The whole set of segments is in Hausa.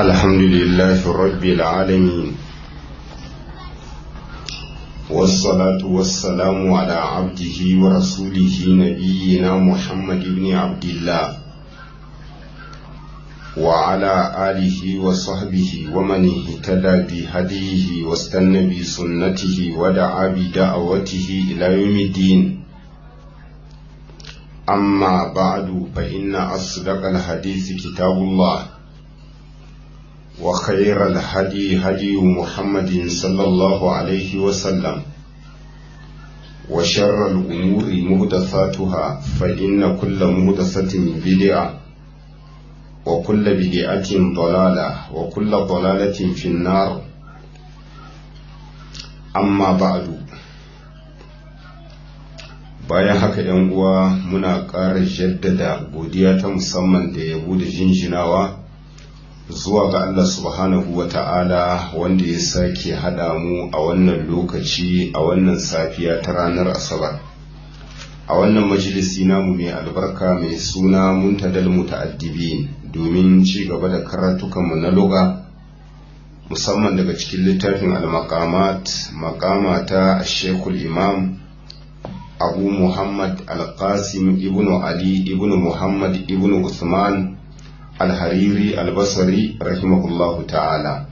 الحمد لله رب العالمين والصلاة والسلام على عبده ورسوله نبينا محمد بن عبد الله وعلى آله وصحبه ومن اهتدى بهديه واستنى بسنته ودعا بدعوته إلى يوم الدين أما بعد فإن أصدق الحديث كتاب الله وخير الهدي هدي محمد صلى الله عليه وسلم وشر الأمور مهدثاتها فإن كل مهدثة بدعة وكل بدعة ضلالة وكل ضلالة في النار أما بعد bayan haka ‘yan uwa muna ƙara jaddada godiya ta musamman da yabo da jinjinawa zuwa ga Allah subhanahu wa ta'ala wanda ya sake haɗa mu a wannan lokaci a wannan safiya ta ranar asabar a wannan majalisi namu mai albarka mai suna muntadal muta'addibin domin ci gaba da karatukanmu na luga musamman daga cikin littafin al-maqamat maqama ta shekul imam abu muhammad al-qasim ibn ali ibn muhammad ibn usman al-hariri al-basri rahimahullahu ta'ala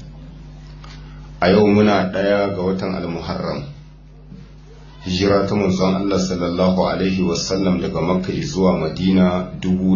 a yau muna ɗaya ga watan al-muharram hijira ta manzon Allah sallallahu alaihi wasallam daga makka zuwa madina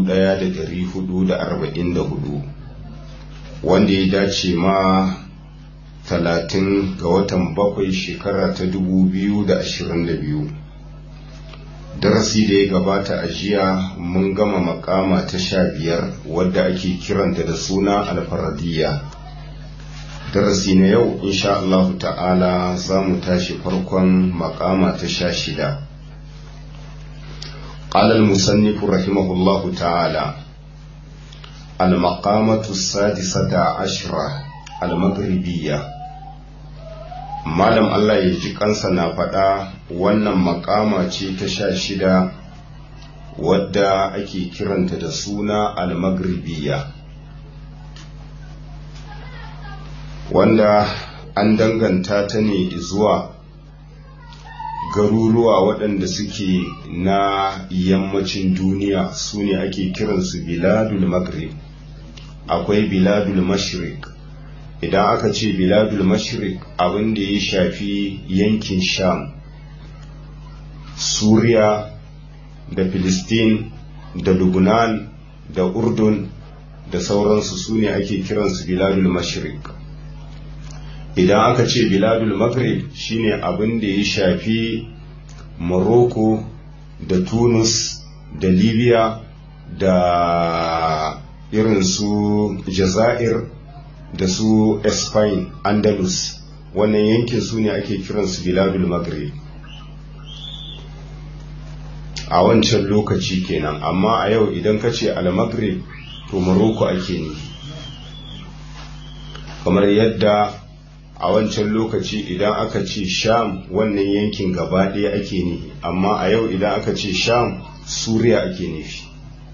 1444 wanda ya dace ma 30 ga watan bakwai shekara ta 2022 darasi da ya gabata a jiya mun gama makama ta sha biyar wadda ake kiranta da suna alfaradiyya darasi na yau insha Allah ta'ala za mu tashi farkon makama ta sha shida قال المصنف رحمه الله تعالى المقامة السادسة عشرة المغربية malam Allah ya ji kansa na faɗa wannan makama ce ta sha shida wadda ake kiranta da suna almagribiya wanda an danganta ta ne zuwa garuruwa waɗanda suke na yammacin duniya su ne ake kiransu biladul maghrib akwai biladul mashrik idan aka ce biladul mashrik abin da ya shafi yankin sham suriya da filistin da lubnan da urdun da sauransu su ne ake kiransu biladul mashrik idan aka ce biladul maghrib shine abin da ya shafi morocco da tunis da libya da irin su jazair da su Spain Andalus wannan yankin su ne ake kiransu biladul maghrib a wancan lokaci kenan amma a yau idan ka ce al-maghrib to Morocco ake ne kamar yadda a wancan lokaci idan aka ce sham wannan yankin gaba ɗaya ake ne amma a yau idan aka ce sham suriya ake nufi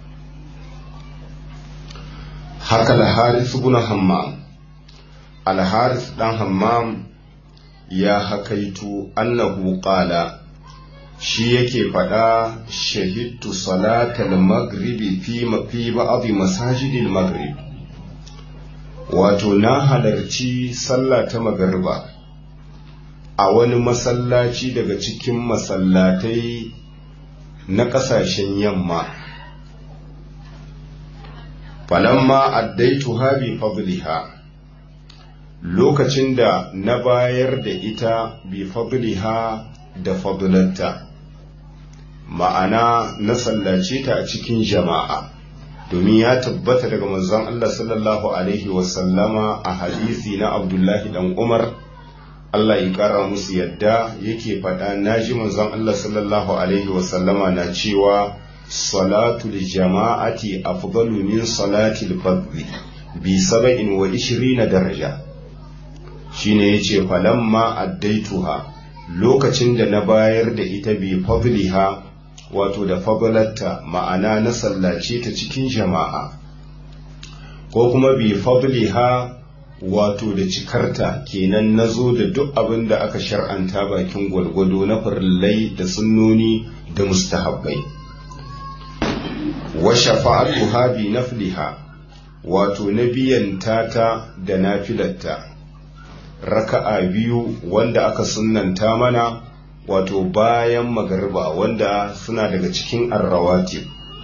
haka al-harith ibn hammam alharis dan hammam ya hakaitu annahu qala shi yake faɗa shahidtu salatal maghribi fi fi ba'd masajidil maghrib wato na halarci sallah ta magariba a wani masallaci daga cikin masallatai na ƙasashen yamma falamma addaituha bi fadliha lokacin da na bayar da ita bi fadliha da fadlanta ma'ana na sallace ta a cikin jama'a domin ya tabbata daga manzon Allah sallallahu alaihi wasallama a hadisi na Abdullahi dan Umar Allah ya kara musu yadda yake faɗa naji manzon Allah sallallahu alaihi wasallama na cewa salatul jama'ati afdalu min salatil fadli bi saba'in wa ishirina daraja shine yace falamma addaituha lokacin da na bayar da ita bi fadliha wato da fadlatta ma'ana na sallace ta cikin jama'a ko kuma bi fadliha wato da cikarta kenan na zo da duk abin da aka shar'anta bakin gwalgwado na farillai da sunnoni da mustahabbai wa shafa'atuha bi nafliha wato na biyan tata da nafilatta raka'a biyu wanda aka sunnanta mana wato bayan magariba wanda suna daga cikin arrawatib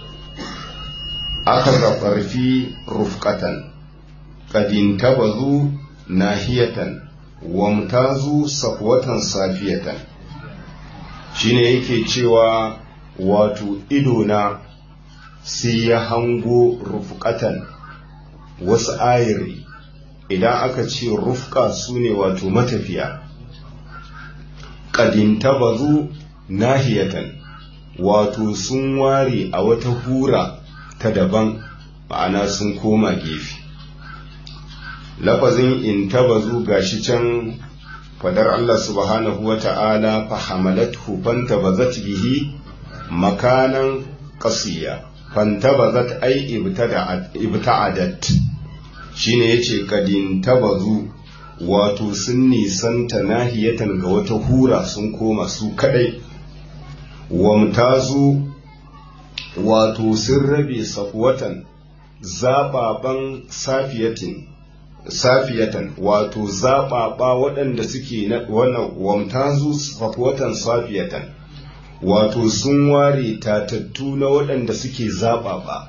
aka zafarfi rufkatan kadin tabazu nahiyatan wamtazu safwatan safiyatan shine yake cewa wato idona sai ya hango rufkatan wasu ayiri idan aka ce rufka su ne wato matafiya kadin tabazu nahiyatan wato sun ware a wata hura ta daban ma'ana sun koma gefe lafazin in tabazu gashi can fadar Allah subhanahu wa ta'ala fahamalathu fantabazat bihi makanan qasiya fantabazat ay ibta'adat shine yace kadin tabazu wato sun nisanta nahiyatan ga wata hura sun koma su kadai wamtazu wato sun rabe safwatan zababan safiyatin safiyatan wato zaɓaɓa waɗanda suke na wannan wamtazu safwatan safiyatan wato sun ware tatattu na waɗanda suke zaɓaɓa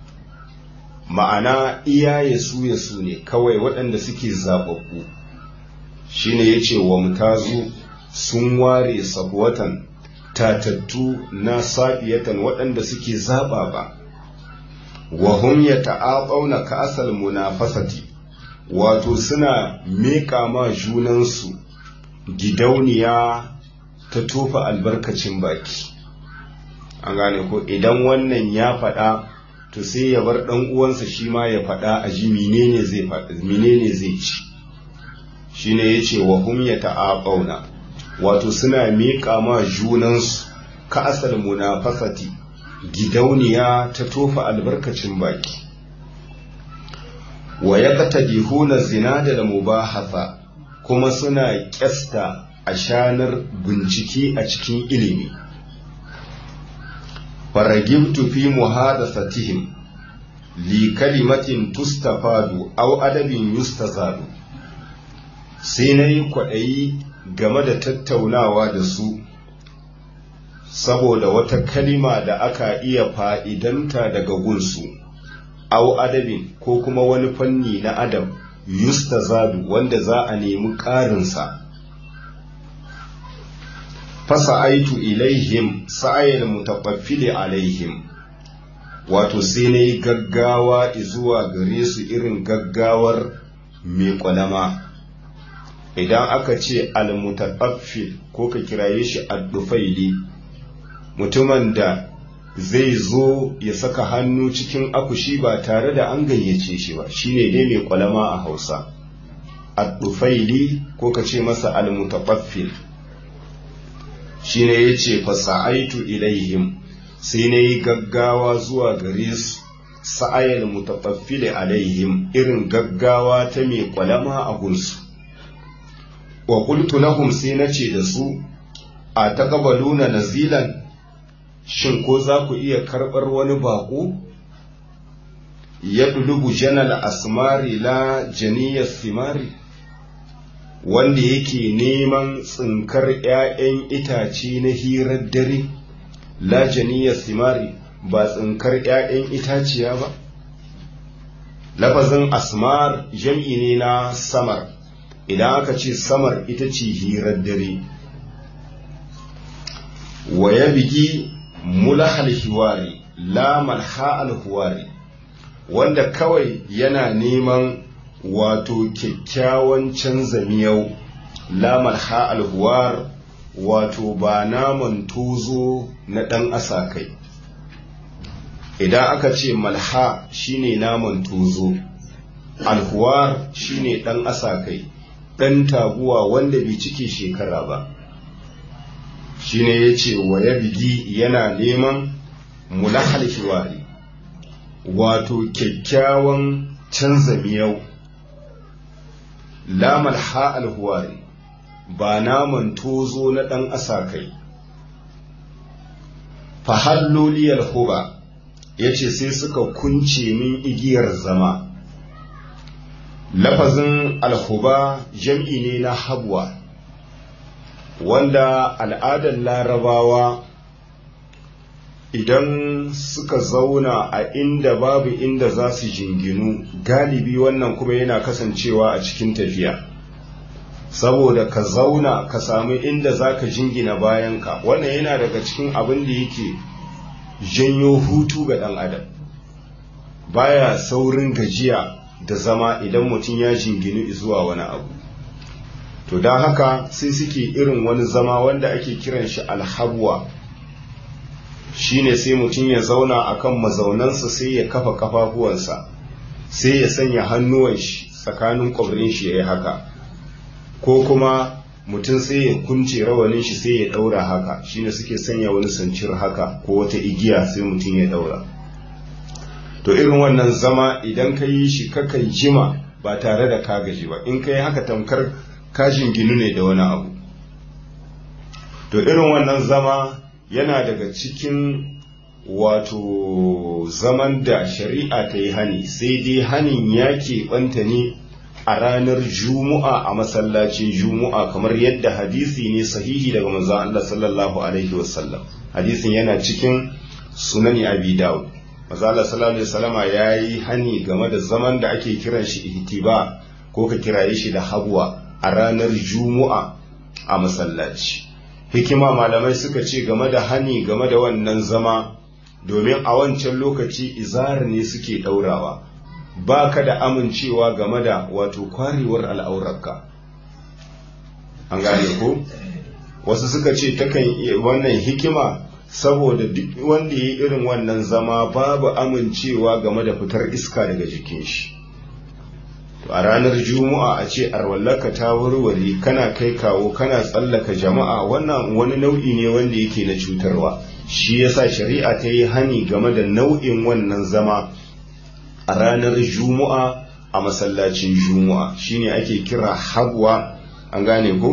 ma'ana iyaye su ya su ne kawai waɗanda suke zaɓaɓɓu shine ya ce wamtazu sun ware safwatan tatattu na safiyatan waɗanda suke zaɓaɓa wa hum yata'aqawna ka'asal munafasati wato suna meƙa ma junansu gidauniya ta tofa albarkacin baki an gane ko idan wannan ya faɗa to sai ya bar ɗan uwansa shi ma ya faɗa a ji menene zai menene zai ci shine yace wa hum yata'aqawna wato suna meƙa ma junansu ka asal munafasati gidauniya ta tofa albarkacin baki wa yaqtadihuna zina da mubahatha kuma suna kyasta a shanar bincike a cikin ilimi faragibtu fi muhadathatihim li kalimatin tustafadu aw adabin yustazadu sai na yi kwaɗayi game da tattaunawa da su saboda wata kalima da aka iya fa'idanta daga gunsu au adabin ko kuma wani fanni na adam yustazadu wanda za a nemi ƙarinsa fasa aitu ilaihim sa'ayar mutaɓaffili alaihim wato sai na yi gaggawa zuwa gare su irin gaggawar mai ƙwalama idan aka ce almutaɓaffil ko ka kiraye shi addufaili mutumin da zai zo ya saka hannu cikin akushi ba tare da an gayyace shi ba shine dai mai kwalama a hausa addufaili ko ka ce masa almutaɓaffil shine ya ce fasa'aitu ilaihim sai na yi gaggawa zuwa gare su sa'ayar mutaɓaffili alaihim irin gaggawa ta mai kwalama a gunsu wa qultu lahum sai nace da su a taqabaluna nazilan shin ko za ku iya karɓar wani baƙo ya dulubu janal asmari la janiyar simari wanda yake neman tsinkar ‘ya'yan itace na hirar dare la janiyar simari ba tsinkar ‘ya'yan itaciya ba lafazin asmar jam'i ne na samar idan aka ce samar ita ce hirar dare wa ya bigi mulahal hiwari la malha alhuwari wanda kawai yana neman wato kyakkyawan canza miyau la malha alhuwar wato ba naman tozo na ɗan asakai idan aka ce malha shine naman tozo alhuwar shine ɗan asakai ɗan taguwa wanda bai cike shekara ba shine ya ce wa ya bigi yana neman mulahal hiwari wato kyakkyawan canza miyau lamal ha'al huwari ba naman tozo na ɗan asakai fahalloliyar huba ya ce sai suka kunce min igiyar zama lafazin alhuba jam'i ne na habwa wanda al'adar larabawa idan suka zauna a inda babu inda za su jinginu galibi wannan kuma yana kasancewa a cikin tafiya saboda ka zauna ka samu inda za ka jingina bayanka wannan yana daga cikin abin da yake janyo hutu ga ɗan adam baya saurin gajiya da zama idan mutum ya jinginu zuwa wani abu to don haka sai suke irin wani zama wanda ake kiran shi alhabwa shine sai mutum ya zauna akan mazaunansa sai ya kafa kafafuwansa sai ya sanya hannuwan shi tsakanin kwabrin shi ya yi haka ko kuma mutum sai ya kunce rawanin shi sai ya daura haka shine suke sanya wani sancir haka ko wata igiya sai mutum ya daura to irin wannan zama idan ka yi shi kakan jima ba tare da ka gaji ba in ka yi haka tamkar kashin ginu ne da wani abu to irin wannan zama yana daga cikin wato zaman da shari'a ta yi hani sai dai hanin ya keɓanta ne a ranar juma'a a masallacin juma'a kamar yadda hadisi ne sahihi daga manzon Allah sallallahu alaihi wasallam hadisin yana cikin sunani abi dawud manzon Allah sallallahu alaihi wasallama yayi hani game da zaman da ake kiran shi ihtiba ko ka kiraye shi da habwa a ranar juma'a a masallaci hikima malamai suka ce game da hani game da wannan zama domin a wancan lokaci izar ne suke daurawa ba ka da amincewa game da wato kwarewar al'aurarka an gane ko wasu suka ce takan wannan hikima saboda duk wanda ya yi irin wannan zama babu amincewa game da fitar iska daga jikin shi a ranar juma'a a ce arwallaka ta warware kana kai kawo kana tsallaka jama'a wannan wani nau'i ne wanda yake na cutarwa shi yasa shari'a ta yi hani game da nau'in wannan zama a ranar juma'a a masallacin juma'a shine ake kira habwa an gane ko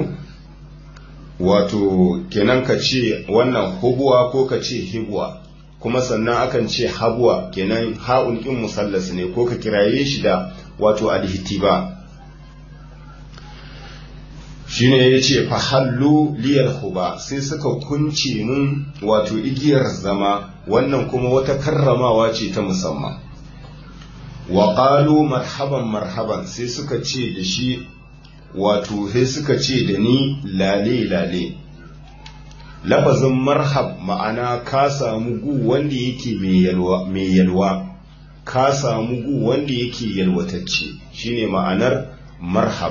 wato kenan ka ce wannan hubuwa ko ka ce hibwa kuma sannan akan ce habwa kenan ha'un kin musallas ne ko ka kiraye shi da wato alhitiba shine ya ce fahallu liyar huba sai suka kunce mun wato igiyar zama wannan kuma wata karramawa ce ta musamman wa qalu marhaban marhaban sai suka ce da shi wato sai suka ce da ni lale lale lafazin marhab ma'ana ka samu gu wanda yake mai yalwa ka samu gu wanda yake yalwatacce shine ma'anar marhab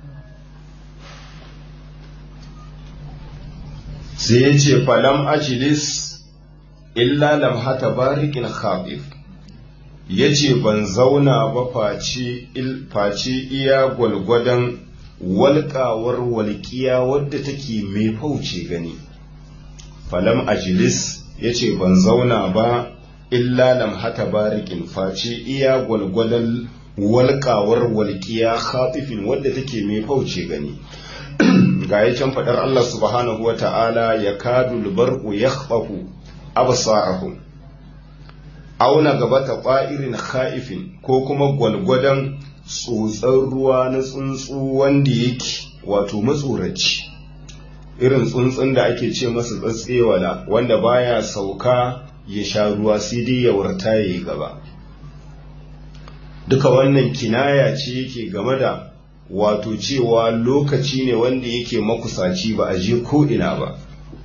sai ya ce falam ajilis illa lamhata barikin khabif ya ce ban zauna ba face iya gwalgwadon walƙawar walƙiya wadda take mai fauce gani falam ajilis ya ce ban zauna ba illa lamhata barikin face iya gwalgwadon walƙawar walƙiya khatifin wadda take mai fauce gani ga ya can faɗar Allah subhanahu wa ta'ala ya kadu lubarku ya khafafu absarahum auna gaba ta ƙwa'irin kha'ifin ko kuma gwalgwadon tsotsar ruwa na tsuntsu wanda yake wato matsoraci irin tsuntsun da ake ce masa tsatsewala wanda baya sauka ya sha ruwa sai dai ya warta ya yi gaba duka wannan kinaya ce yake game da wato cewa lokaci ne wanda yake makusaci ba a je ko ina ba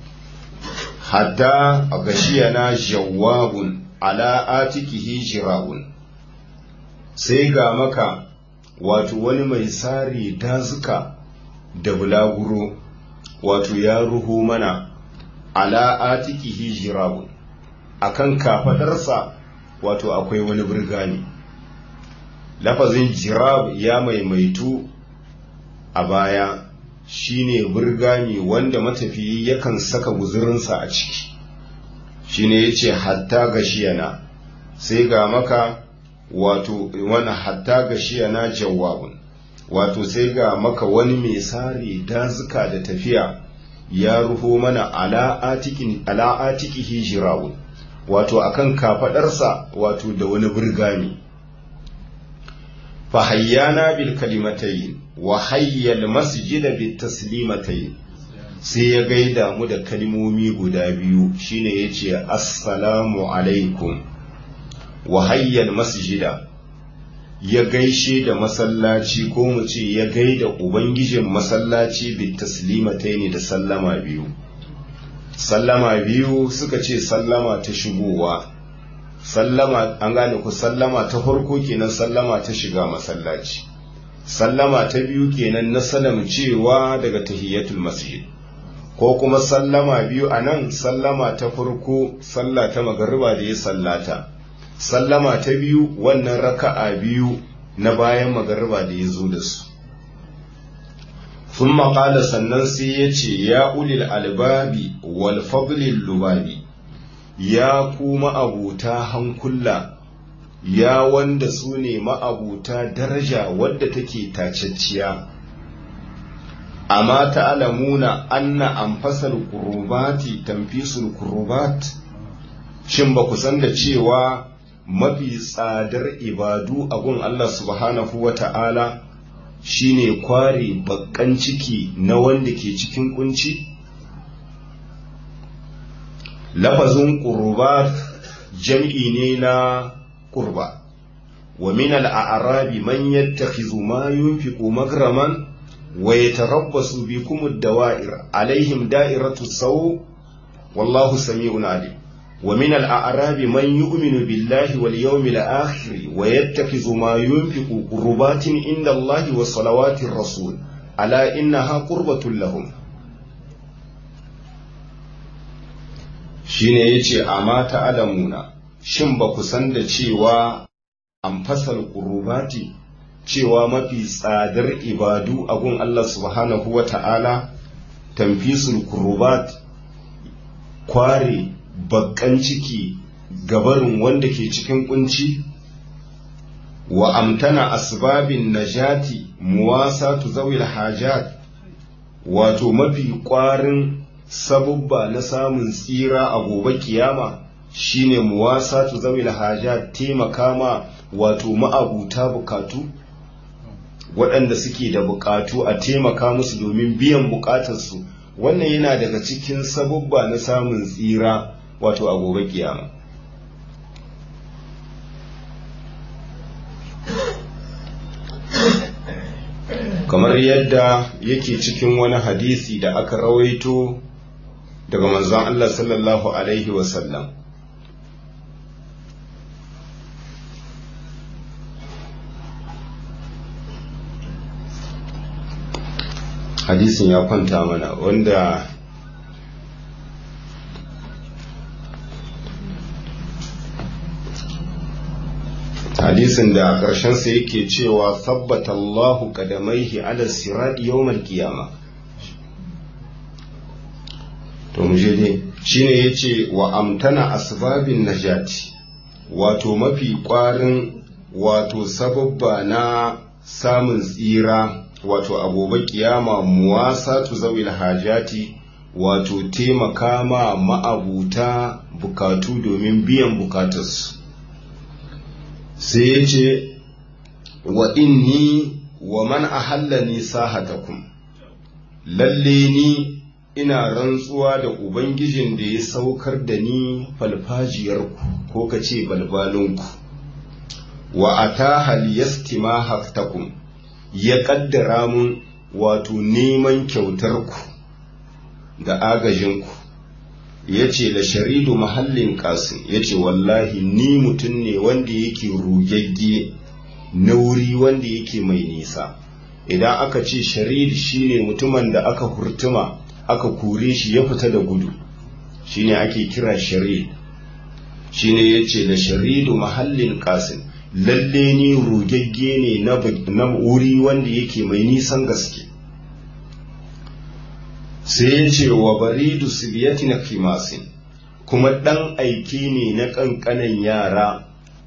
hatta a gashiyana jawabun ala atikihi jira'un sai ga maka wato wani mai sare dazuka da bulaguro wato ya ruhu mana ala atikihi jira'un akan kafadarsa wato akwai wani birgani lafazin jirab ya maimaitu a baya shine burgami wanda matafiyi yakan saka guzurinsa a ciki shine yace hatta gashiyana sai ga maka wato wani hatta gashiya na jawabun wato sai ga maka wani mai sare dazuka da tafiya ya ruho mana ala atiki hijirawun wato akan kafadarsa wato da wani burgami fahayyana bil kalimatayin wa hayyal masjida bit taslimatayin sai ya gaida mu da kalmomi guda biyu shine yace assalamu alaikum wa hayyal masjida ya gaishe da masallaci ko mu ce ya gaida ubangijin masallaci bit taslimataini da sallama biyu sallama biyu suka ce sallama ta shigowa sallama an gane ku sallama ta farko kenan sallama ta shiga masallaci sallama ta biyu kenan na salam cewa daga tahiyatul masjid ko kuma sallama biyu a nan sallama ta farko sallah ta magariba da ya sallata sallama ta biyu wannan raka'a biyu na bayan magariba da ya zo da su sun maƙala sannan sai ya ce ya ulil albabi wal fadlil lubabi ya ku ma'abuta hankula ya wanda su ne ma'abuta daraja wadda take tacacciya amma ta'alamuna anna anfasal qurbati tanfisul qurbat shin ba ku san da cewa mafi tsadar ibadu a gun Allah subhanahu wa ta'ala shine kware bakkan ciki na wanda ke cikin kunci lafazin qurbat jam'i ne na qurba wa min al-a'rabi man yattakhidhu ma yunfiqu magraman wa yatarabbasu bikum ad-dawa'ir alaihim da'iratu saw wallahu sami'un alim wa min al-a'rabi man yu'minu billahi wal yawmil akhir wa yattakhidhu ma yunfiqu qurbatin inda Allahi wa salawatir rasul ala innaha qurbatun lahum shine yace amma ta'lamuna shin ba ku san da cewa an fasal qurubati cewa mafi tsadar ibadu a gun Allah subhanahu wa ta'ala tamfisul qurubat kware bakkan ciki gabarin wanda ke cikin kunci wa amtana asbabin najati muwasatu zawil hajat wato mafi kwarin sabubba na samun tsira a gobe kiyama shine muwasatu zawil hajat taimaka ma wato ma'abuta bukatu waɗanda suke da bukatu a taimaka musu domin biyan bukatarsu wannan yana daga cikin sabubba na samun tsira wato a gobe kiyama kamar yadda yake cikin wani hadisi da aka rawaito daga manzon Allah sallallahu alaihi wasallam hadisin ya kwanta mana wanda hadisin da a ƙarshensa yake cewa sabbata Allahu qadamaihi ala sirati yawmal qiyama to mu je dai shine yace wa amtana asbabin najati wato mafi ƙwarin wato sababba na samun tsira wato a gobe kiyama muwasatu zawil hajati wato taimaka ma ma'abuta bukatu domin biyan bukatarsu sai ya ce wa inni wa man ahallani sahatakum lalle ni ina rantsuwa da ubangijin da ya saukar da ni falfajiyarku ko ka ce balbalinku wa ataha liyastima haktakum ya kaddara mun wato neman kyautarku da agajinku ya ce da sharidu mahallin kasin ya ce wallahi ni mutum ne wanda yake rugegge na wuri wanda yake mai nisa idan aka ce sharid shine mutumin da aka hurtuma aka kure shi ya fita da gudu shine ake kira sharid shine ya ce da sharidu mahallin kasin lalle ni rugegge ne na wuri wanda yake mai nisan gaske sai ya ce wa baridu sibiyati na kimasin kuma ɗan aiki ne na ƙanƙanan yara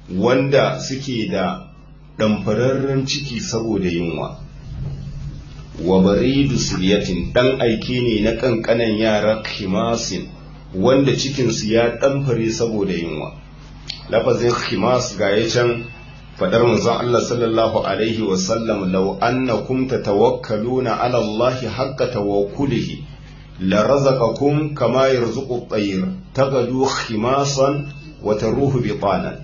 wanda suke da ɗamfararren ciki saboda yunwa wa baridu siryatin ɗan aike ne na ƙanƙanan yara khimasin wanda cikinsu ya ɗamfare saboda yunwa lafazin khimas ga ya can faɗar manzon Allah sallallahu alaihi wasallam lau annakum tatawakkaluna ala Allah haqqa tawakkulihi la razaqakum kama yarzuqu at-tayr tagadu khimasan wa taruhu bitanan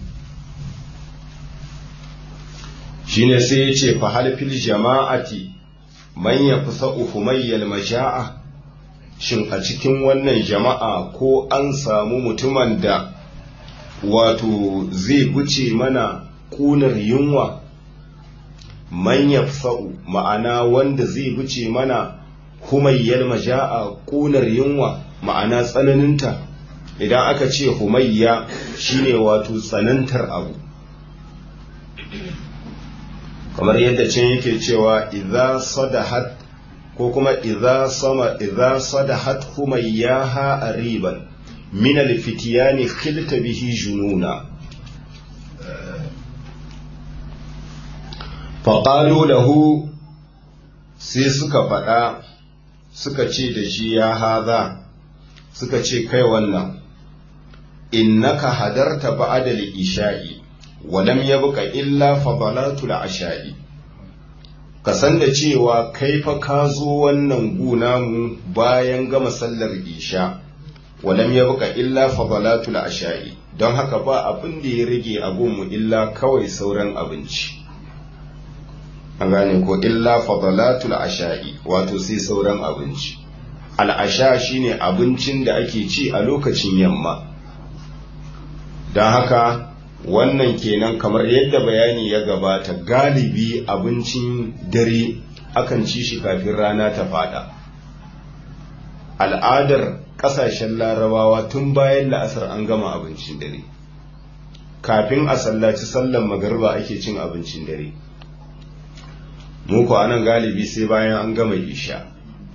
shine sai ya ce fa hal fil jama'ati man yafsa'u humayyal masha'a shin a cikin wannan jama'a ko an samu mutumin da wato zai guce mana kunar yunwa man yafsa'u ma'ana wanda zai guce mana humayyal masha'a kunar yunwa ma'ana tsananinta idan aka ce humayya shine wato tsanantar abu kamar yadda can yake cewa idza sadahat ko kuma idza sama idza sadahat humayyaha ariban min alfitiyani khilta bihi jununa faƙalu lahu sai suka faɗa suka ce da shi ya haza suka ce kai wannan innaka hadarta ba'da isha'i walam yabqa illa fadalatul asha'i ka san da cewa kai fa ka zo wannan guna mu bayan gama sallar isha walam yabqa illa fadalatul asha'i don haka ba abin da ya rage a gunmu illa kawai sauran abinci an gane ko illa fadalatul asha'i wato sai sauran abinci al'asha shine abincin da ake ci a lokacin yamma don haka wannan kenan kamar yadda bayani ya gabata galibi abincin dare akan ci shi kafin rana ta fada al'adar kasashen larabawa tun bayan la'asar an gama abincin dare kafin a sallaci sallan magarba ake cin abincin dare muku anan galibi sai bayan an gama isha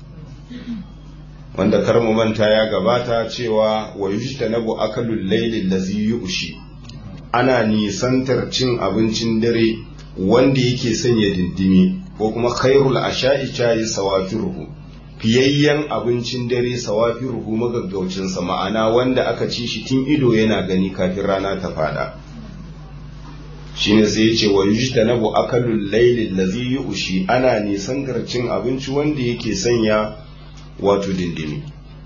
wanda kar mu manta ya gabata cewa wa yujtanabu akalul layli allazi yu'shi ana nisantar cin abincin dare wanda yake sanya dindimi ko kuma khairul asha'i chayi sawafiruhu fiyayyen abincin dare sawafiruhu magaggaucinsa ma'ana wanda aka ci shi tun ido yana gani kafin rana ta fada shine sai ya ce wa yujtanabu akalul layli allazi yu'shi ana nisantar cin abinci wanda yake sanya wato dindimi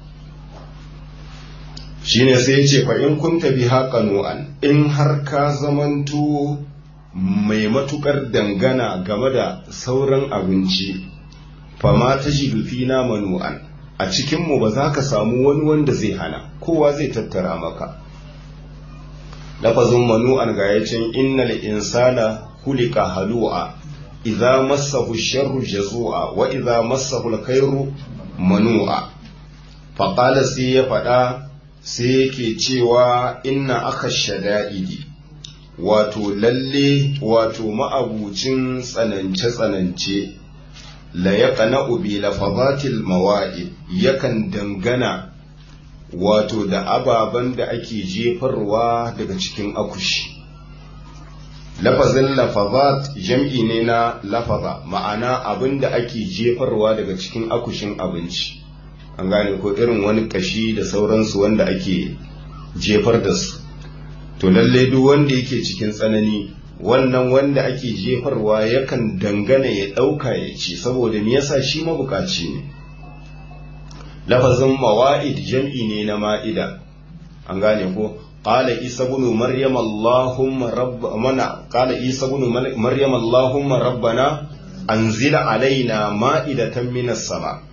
shine sai ya ce fa in kunta biha qanu'an in har ka zamanto mai matukar dangana game da sauran abinci fa ma tajidu fina manu'an a cikin mu ba za ka samu wani wanda zai hana kowa zai tattara maka lafazin manu'an ga yacin innal insana kulika halu'a idza massahu sharru jazu'a wa idza massahu alkhairu manu'a faqala sai ya faɗa sai yake cewa inna aka shada'idi wato lalle wato ma'abucin tsanance-tsanance la ya ubi lafazatil mawa'id yakan dangana wato da ababen da ake jefarwa daga cikin akushi lafazin lafazat jam'i ne na lafaza ma'ana abin da ake jefarwa daga cikin akushin abinci an gane ko irin wani kashi da sauransu wanda ake jefar da su to lalle duk wanda yake cikin tsanani wannan wanda ake jefarwa yakan dangana ya ɗauka ya ci saboda me yasa shi mabukaci ne lafazin mawa'id jam'i ne na ma'ida an gane ko qala isa ibn maryam allahumma rabbana qala isa ibn maryam allahumma rabbana anzila alaina ma'idatan minas sama'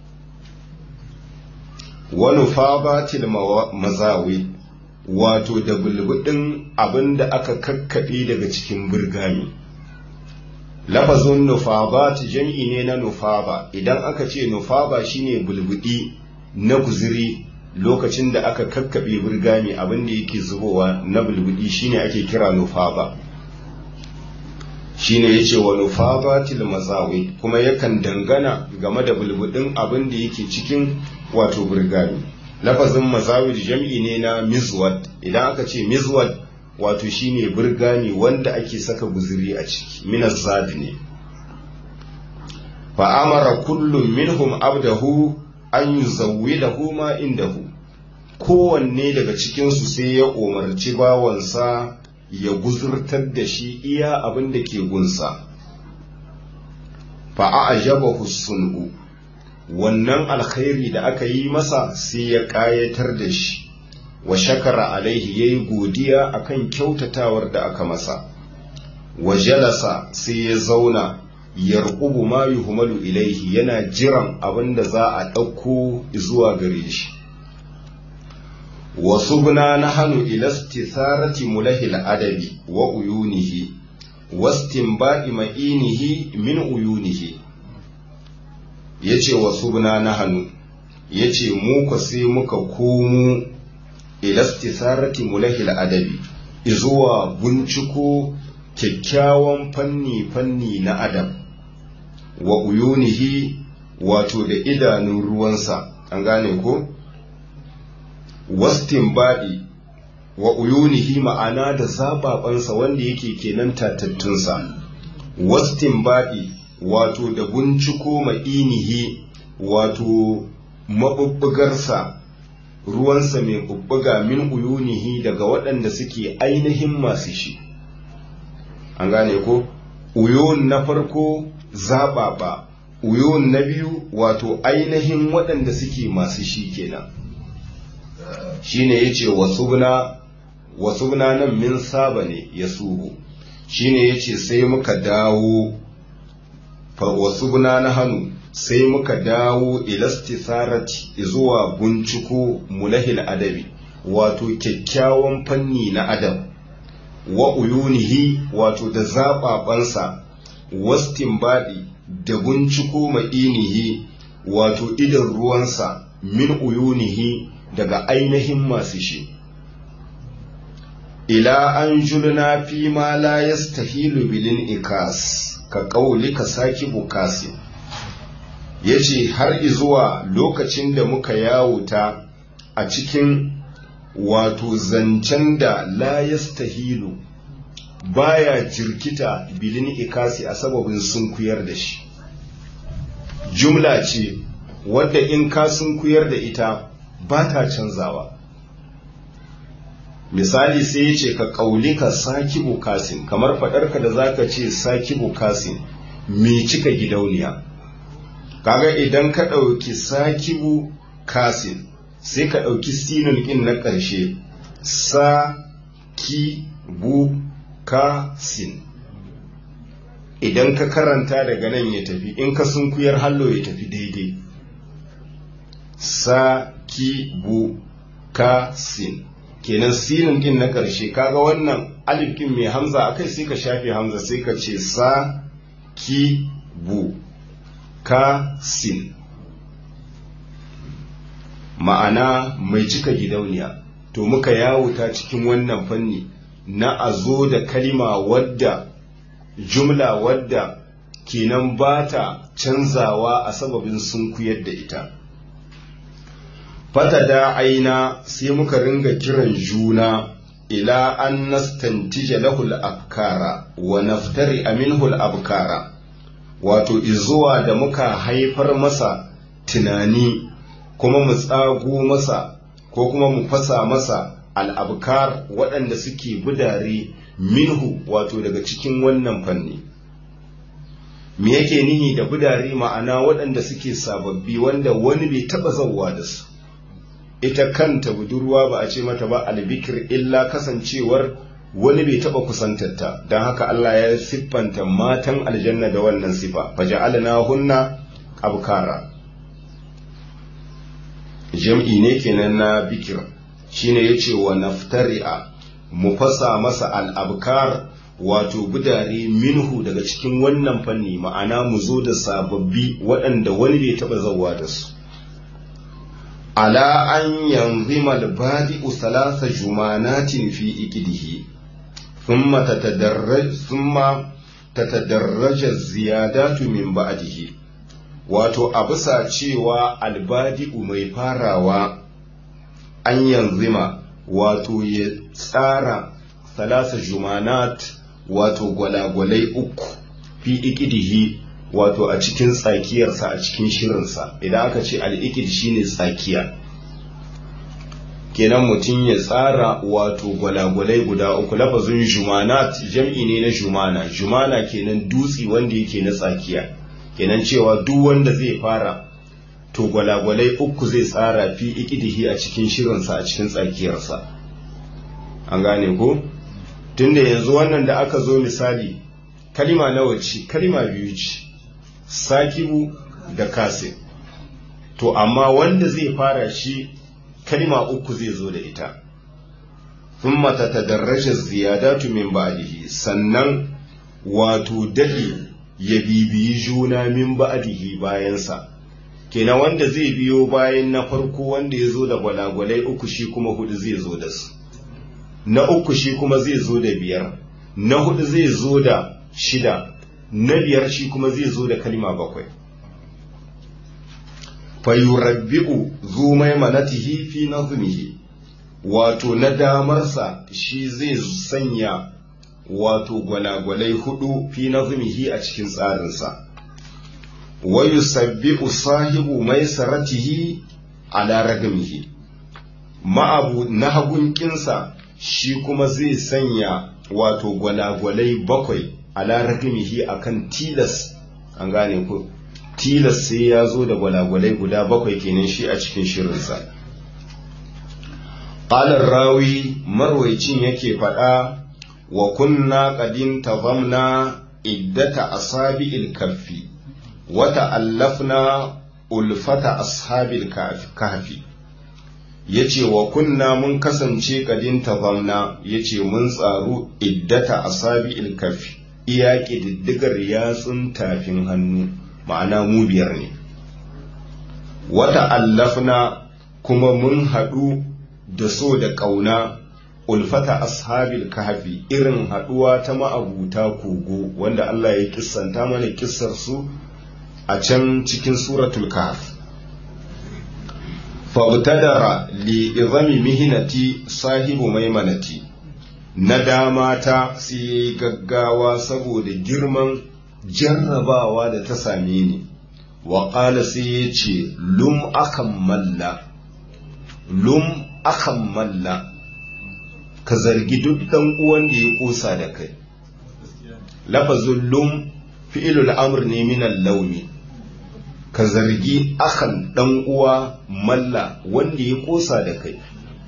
wani fabatil mazawi wato da bulbudin abin da aka kakkaɓe daga cikin burgami lafazin nufabat jam'i ne na nufaba idan aka ce nufaba shine bulbudi na guziri lokacin da aka kakkaɓe burgami abin da yake zubowa na bulbudi shine ake kira nufaba shine yace wa nufabatil mazawi kuma yakan dangana game da bulbudin abin da yake cikin wato burgami lafazin mazawid jam'i ne na mizwad idan aka ce mizwad wato shine burgani wanda ake saka guzuri a ciki minas zadi ne fa amara kullum minhum abdahu an yuzawwidahu ma indahu kowanne daga cikinsu sai ya umarci bawansa ya guzurtar da shi iya abin da ke gunsa fa'ajabahu sun'u wannan alkhairi da aka yi masa sai ya ƙayatar da shi wa shakara alaihi ya yi godiya akan kyautatawan da aka masa wa jalasa sai ya zauna yarqubu ma yuhmalu ilaihi yana jiran abin da za a ɗauko zuwa gare shi wasubna nahnu ila istitharati mulahil adabi wa uyunihi wastinba'i ma'inihi min uyunihi yace wasubna nahnu yace mu ko sai muka komo ila istitharati mulahil adabi izuwa binciko kyakkyawan fanni fanni na adam wa uyunihi wato da idanun ruwansa an gane ko wastinbaɗi wa uyunihi ma'ana da zababansa wanda yake kenan tatattunsa wastinbaɗi wato da binciko ma'inihi wato mabubbugarsa ruwansa mai bubbuga min uyunihi daga waɗanda suke ainihin masu shi an gane ko uyun na farko zaɓaɓa uyun na biyu wato ainihin waɗanda suke masu shi kenan shine yace wasubna wasubna nan min saba ne ya subu shine yace sai muka dawo fa wasubna na hannu sai muka dawo ilastisarati zuwa binciko mulahil adabi wato kyakkyawan fanni na adam wa uyunihi wato da zaɓaɓansa wastinbaɗi da binciko ma'inihi wato idan ruwansa min uyunihi daga ainihin masu shi ila an julna fi ma la yastahilu bilin ikas ka kauli ka saki bukasi yace har zuwa lokacin da muka yawuta a cikin wato zancen da la yastahilu baya jirkita bilin ikasi a sababin sunkuyar da shi jumla ce wadda in ka sunkuyar da ita ba ta canzawa misali sai ya ce ka ƙaulika sakibu kasin kamar faɗarka da za ka ce sakibu kasin mai cika gidauniya kaga idan ka ɗauki sakibu kasin sai ka ɗauki sinin ɗin na ƙarshe sa ki bu kasin idan ka karanta daga nan ya tafi in ka sunkuyar hallo ya tafi daidai sa ki bu ka sin kenan sinin din na ƙarshe kaga wannan alif din mai hamza akai sai ka shafe hamza sai ka ce sa ki bu ka sin ma'ana mai cika gidauniya to muka yawuta cikin wannan fanni na a zo da kalima wadda jumla wadda kenan ba ta canzawa a sababin sunkuyar da ita fata da aina sai muka ringa kiran juna ila an nastantija lahul afkara wa naftari aminhul abkara wato izuwa da muka haifar masa tunani kuma mu tsago masa ko kuma mu fasa masa al'abkar waɗanda suke budare minhu wato daga cikin wannan fanni me yake nihi da budare ma'ana waɗanda suke sababbi wanda wani bai taɓa zauwa da su ita kanta budurwa ba a ce mata ba albikir illa kasancewar wani bai taba kusantarta don haka Allah ya siffanta matan aljanna da wannan sifa faja'alna hunna abkara jam'i ne kenan na bikir shine yace wa naftari'a mu fasa masa al-abkar wato budare minhu daga cikin wannan fanni ma'ana mu zo da sababbi waɗanda wani bai taba zawa da su ala an yanzima al-badi'u thalatha jumanatin fi iqdihi thumma tatadarraj thumma tatadarraja ziyadatu min ba'dihi wato a bisa cewa albadi'u mai farawa an yanzima wato ya tsara talasa jumanat wato gwalagwalai uku fi ikidihi wato a cikin tsakiyarsa a cikin shirinsa idan aka ce al'ikid shine tsakiya kenan mutum ya tsara wato gwalagwalai guda uku lafazin jumanat jam'i ne na jumana jumana kenan dutsi wanda yake na tsakiya kenan cewa duk wanda zai fara to gwalagwalai uku zai tsara fi ikidihi a cikin shirinsa a cikin tsakiyarsa an gane ko tunda yanzu wannan da aka zo misali kalima nawa ce kalima biyu ce sakibu da kase to amma wanda zai fara shi kalima uku zai zo da ita thumma tatadarraja ziyadatu min ba'dihi sannan wato dadi ya bibiyi juna min ba'dihi bayansa kenan wanda zai biyo bayan na farko wanda ya zo da gwalagwalai uku shi kuma hudu zai zo da su na uku shi kuma zai zo da biyar na hudu zai zo da shida na biyar shi kuma zai zo da kalima bakwai fayurabbi'u zu maimanatihi fi nazmihi wato na damarsa shi zai sanya wato gwalagwalai hudu fi nazmihi a cikin tsarinsa wa yusabbi'u sahibu maisaratihi ala ragamihi ma'abu na hagunkinsa shi kuma zai sanya wato gwalagwalai bakwai ala ragamihi akan tilas an gane ku tilas sai ya zo da gwalagwalai guda bakwai kenan shi a cikin shirinsa ƙalar rawi marwaicin yake faɗa wa kunna ƙadin tazamna iddata asabi'il kaffi wata allafna ulfata ashabil kahfi ya ce wa kunna mun kasance ƙadin tazamna ya ce mun tsaru iddata asabi'il kaffi iya ƙididdigar yatsun tafin hannu ma'ana mu biyar ne wata allafna kuma mun haɗu da so da ƙauna ulfata ashabil kahfi irin haɗuwa ta ma'abuta kogo wanda Allah ya kissanta mana kissar su a can cikin suratul kahf fabtadara li izami mihinati sahibu maimanati na dama ta sai gaggawa saboda girman jarrabawa da ta same ni wa ƙala sai ya ce lum akan malla lum akan malla ka zargi duk ɗan uwan da ya ƙosa da kai lafazin lum fi'ilul amr ne minan launi ka zargi akan ɗan uwa malla wanda ya ƙosa da kai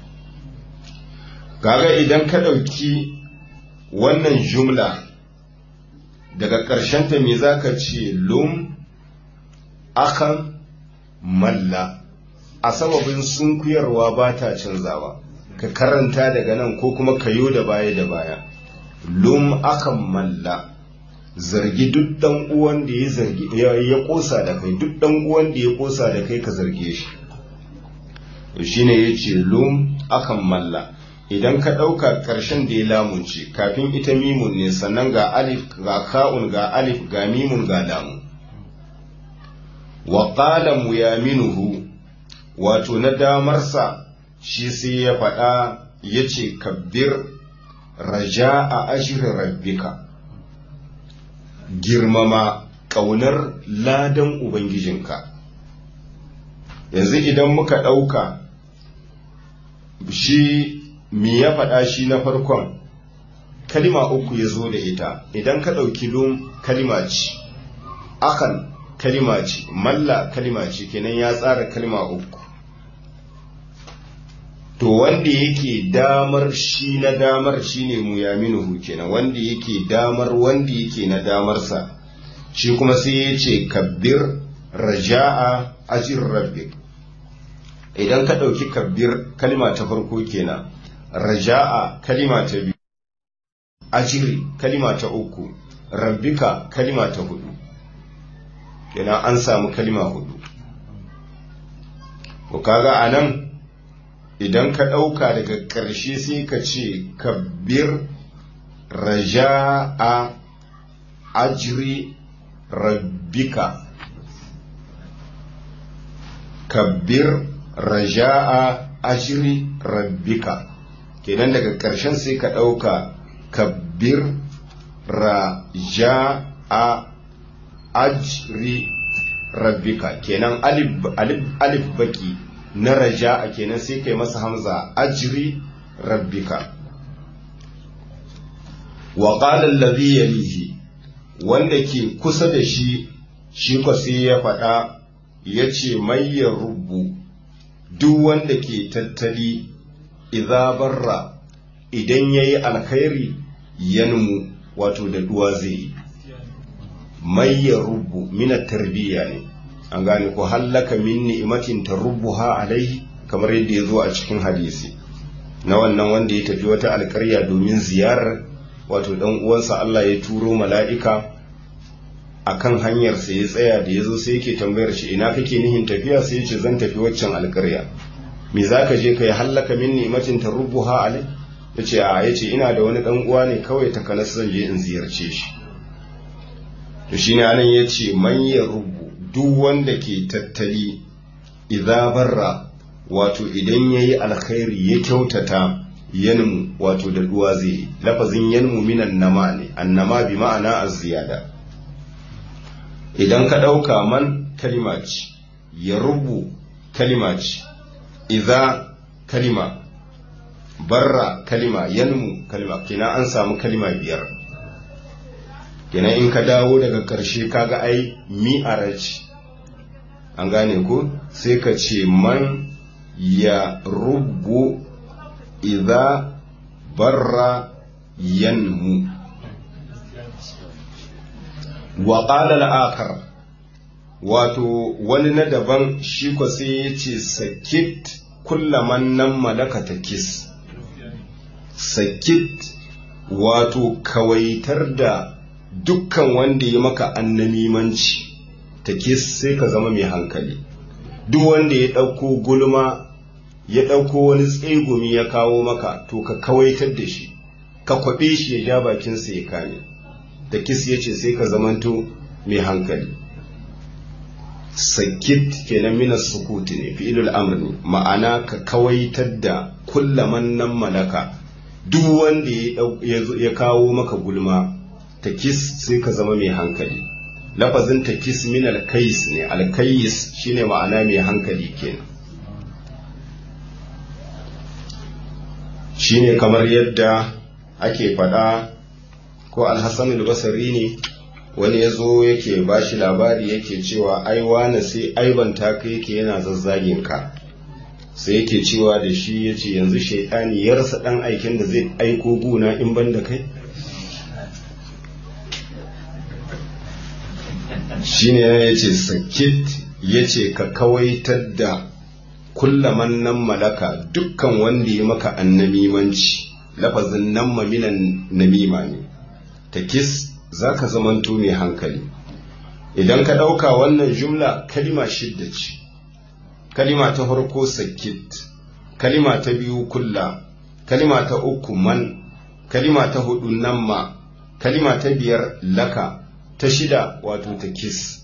gaga idan ka ɗauki wannan jumla daga ƙarshenta me za ka ce lum akan malla a sababin sunkuyarwa ba ta canzawa ka karanta daga nan ko kuma kayo da baya da baya lum akan malla zargi duk dan uwan da ya zargi ya kosa da kai duk dan uwan da ya kosa da kai ka zarge shi to shine yace lum akan malla idan ka ɗauka ƙarshen da ya lamunce kafin ita mimun ne sannan ga alif ga ka'un ga alif ga mimun ga lamu wa qala muyaminuhu wato na damarsa shi sai ya faɗa ya ce kabbir raja a ashirin rabbika girmama ƙaunar ladan ubangijinka yanzu idan muka ɗauka shi me ya faɗa shi na farkon kalima uku ya zo da ita idan ka ɗauki lum kalima ce akan kalima ce malla kalima ce kenan ya tsara kalima uku to wanda yake damar shi na damar shine muyaminuhu kenan wanda yake damar wanda yake na damarsa shi kuma sai ya ce kabbir raja'a ajin rabbik idan ka ɗauki kabbir kalima ta farko kenan raja'a kalima ta biyu ajiri kalima ta uku rabbika kalima ta hudu kenan an samu kalima hudu ko kaga anan idan ka ɗauka daga ƙarshe sai ka ce kabbir raja'a ajiri rabbika kabbir raja'a ajiri rabbika kenan daga ƙarshen sai ka ɗauka kabbir raja a ajri rabbika kenan alif alif alif baki na raja a kenan sai kai masa hamza ajri rabbika wa qala alladhi yalihi wanda ke kusa da shi shi ko sai ya faɗa ya ce ya rubu duk wanda ke tattali idza barra idan yayi alkhairi yanmu wato da duwa zai yi ya rubu mina tarbiyya ne an gane ko hallaka min ni'matin tarubbuha alaihi kamar yadda ya zo a cikin hadisi na wannan wanda ya tafi wata alkarya domin ziyarar wato dan uwansa Allah ya turo mala'ika akan hanyarsa ya tsaya da ya zo sai yake tambayar shi ina kake nihin tafiya sai ya ce zan tafi waccan alkarya me za ka je ka yi hallaka min ni'matin tarubbuha alai ya ce a ya ce ina da wani dan uwa ne kawai takanas zan je in ziyarce shi to shi ne anan ya ce man ya rubu duk wanda ke tattali idza barra wato idan ya yi alkhairi ya kyautata yanmu wato da duwa zai yi lafazin yanmu minan nama ne annama bi ma'ana az-ziyada idan ka ɗauka man kalima ce ya rubu kalima ce idza kalima barra kalima yanmu kalima kina an samu kalima biyar kina in ka dawo daga ƙarshe kaga ai mi'ara ce an gane ko sai ka ce man ya rubu idza barra yanmu wa qala al-akhar wato wani na daban shi ko sai ya ce sakit kullaman nan malaka takis sakit wato kawaitar da dukkan wanda ya maka annamimanci takis sai ka zama mai hankali duk wanda ya ɗauko gulma ya ɗauko wani tsegumi ya kawo maka to ka kawaitar da shi ka kwaɓe shi ya ja bakinsa ya kame takis ya ce sai ka zamanto mai hankali sakit kenan minas sukuti ne fi'ilul amr ne ma'ana ka kawaitar da kullaman nan malaka duk wanda ya kawo maka gulma takis sai ka zama mai hankali lafazin takis min alkais ne alkais shine ma'ana mai hankali kenan shine kamar yadda ake faɗa ko alhassan albasari ne wani ya zo yake ba shi labari yake cewa ai wane sai aibanta ka yake yana zazzagin ka sai yake cewa da shi ya ce yanzu shaitani ya rasa ɗan aikin da zai aiko guna in ban da kai shi ne ya ce sakit ya ce ka kawaitar da kullaman nan malaka dukkan wanda ya maka annamimanci lafazin nan maminan namima ne takis za ka zamanto mai hankali idan ka ɗauka wannan jumla kalima shidda ce kalima ta farko sakit kalima ta biyu kulla kalima ta uku man kalima ta hudu namma kalima ta biyar laka ta shida wato ta kis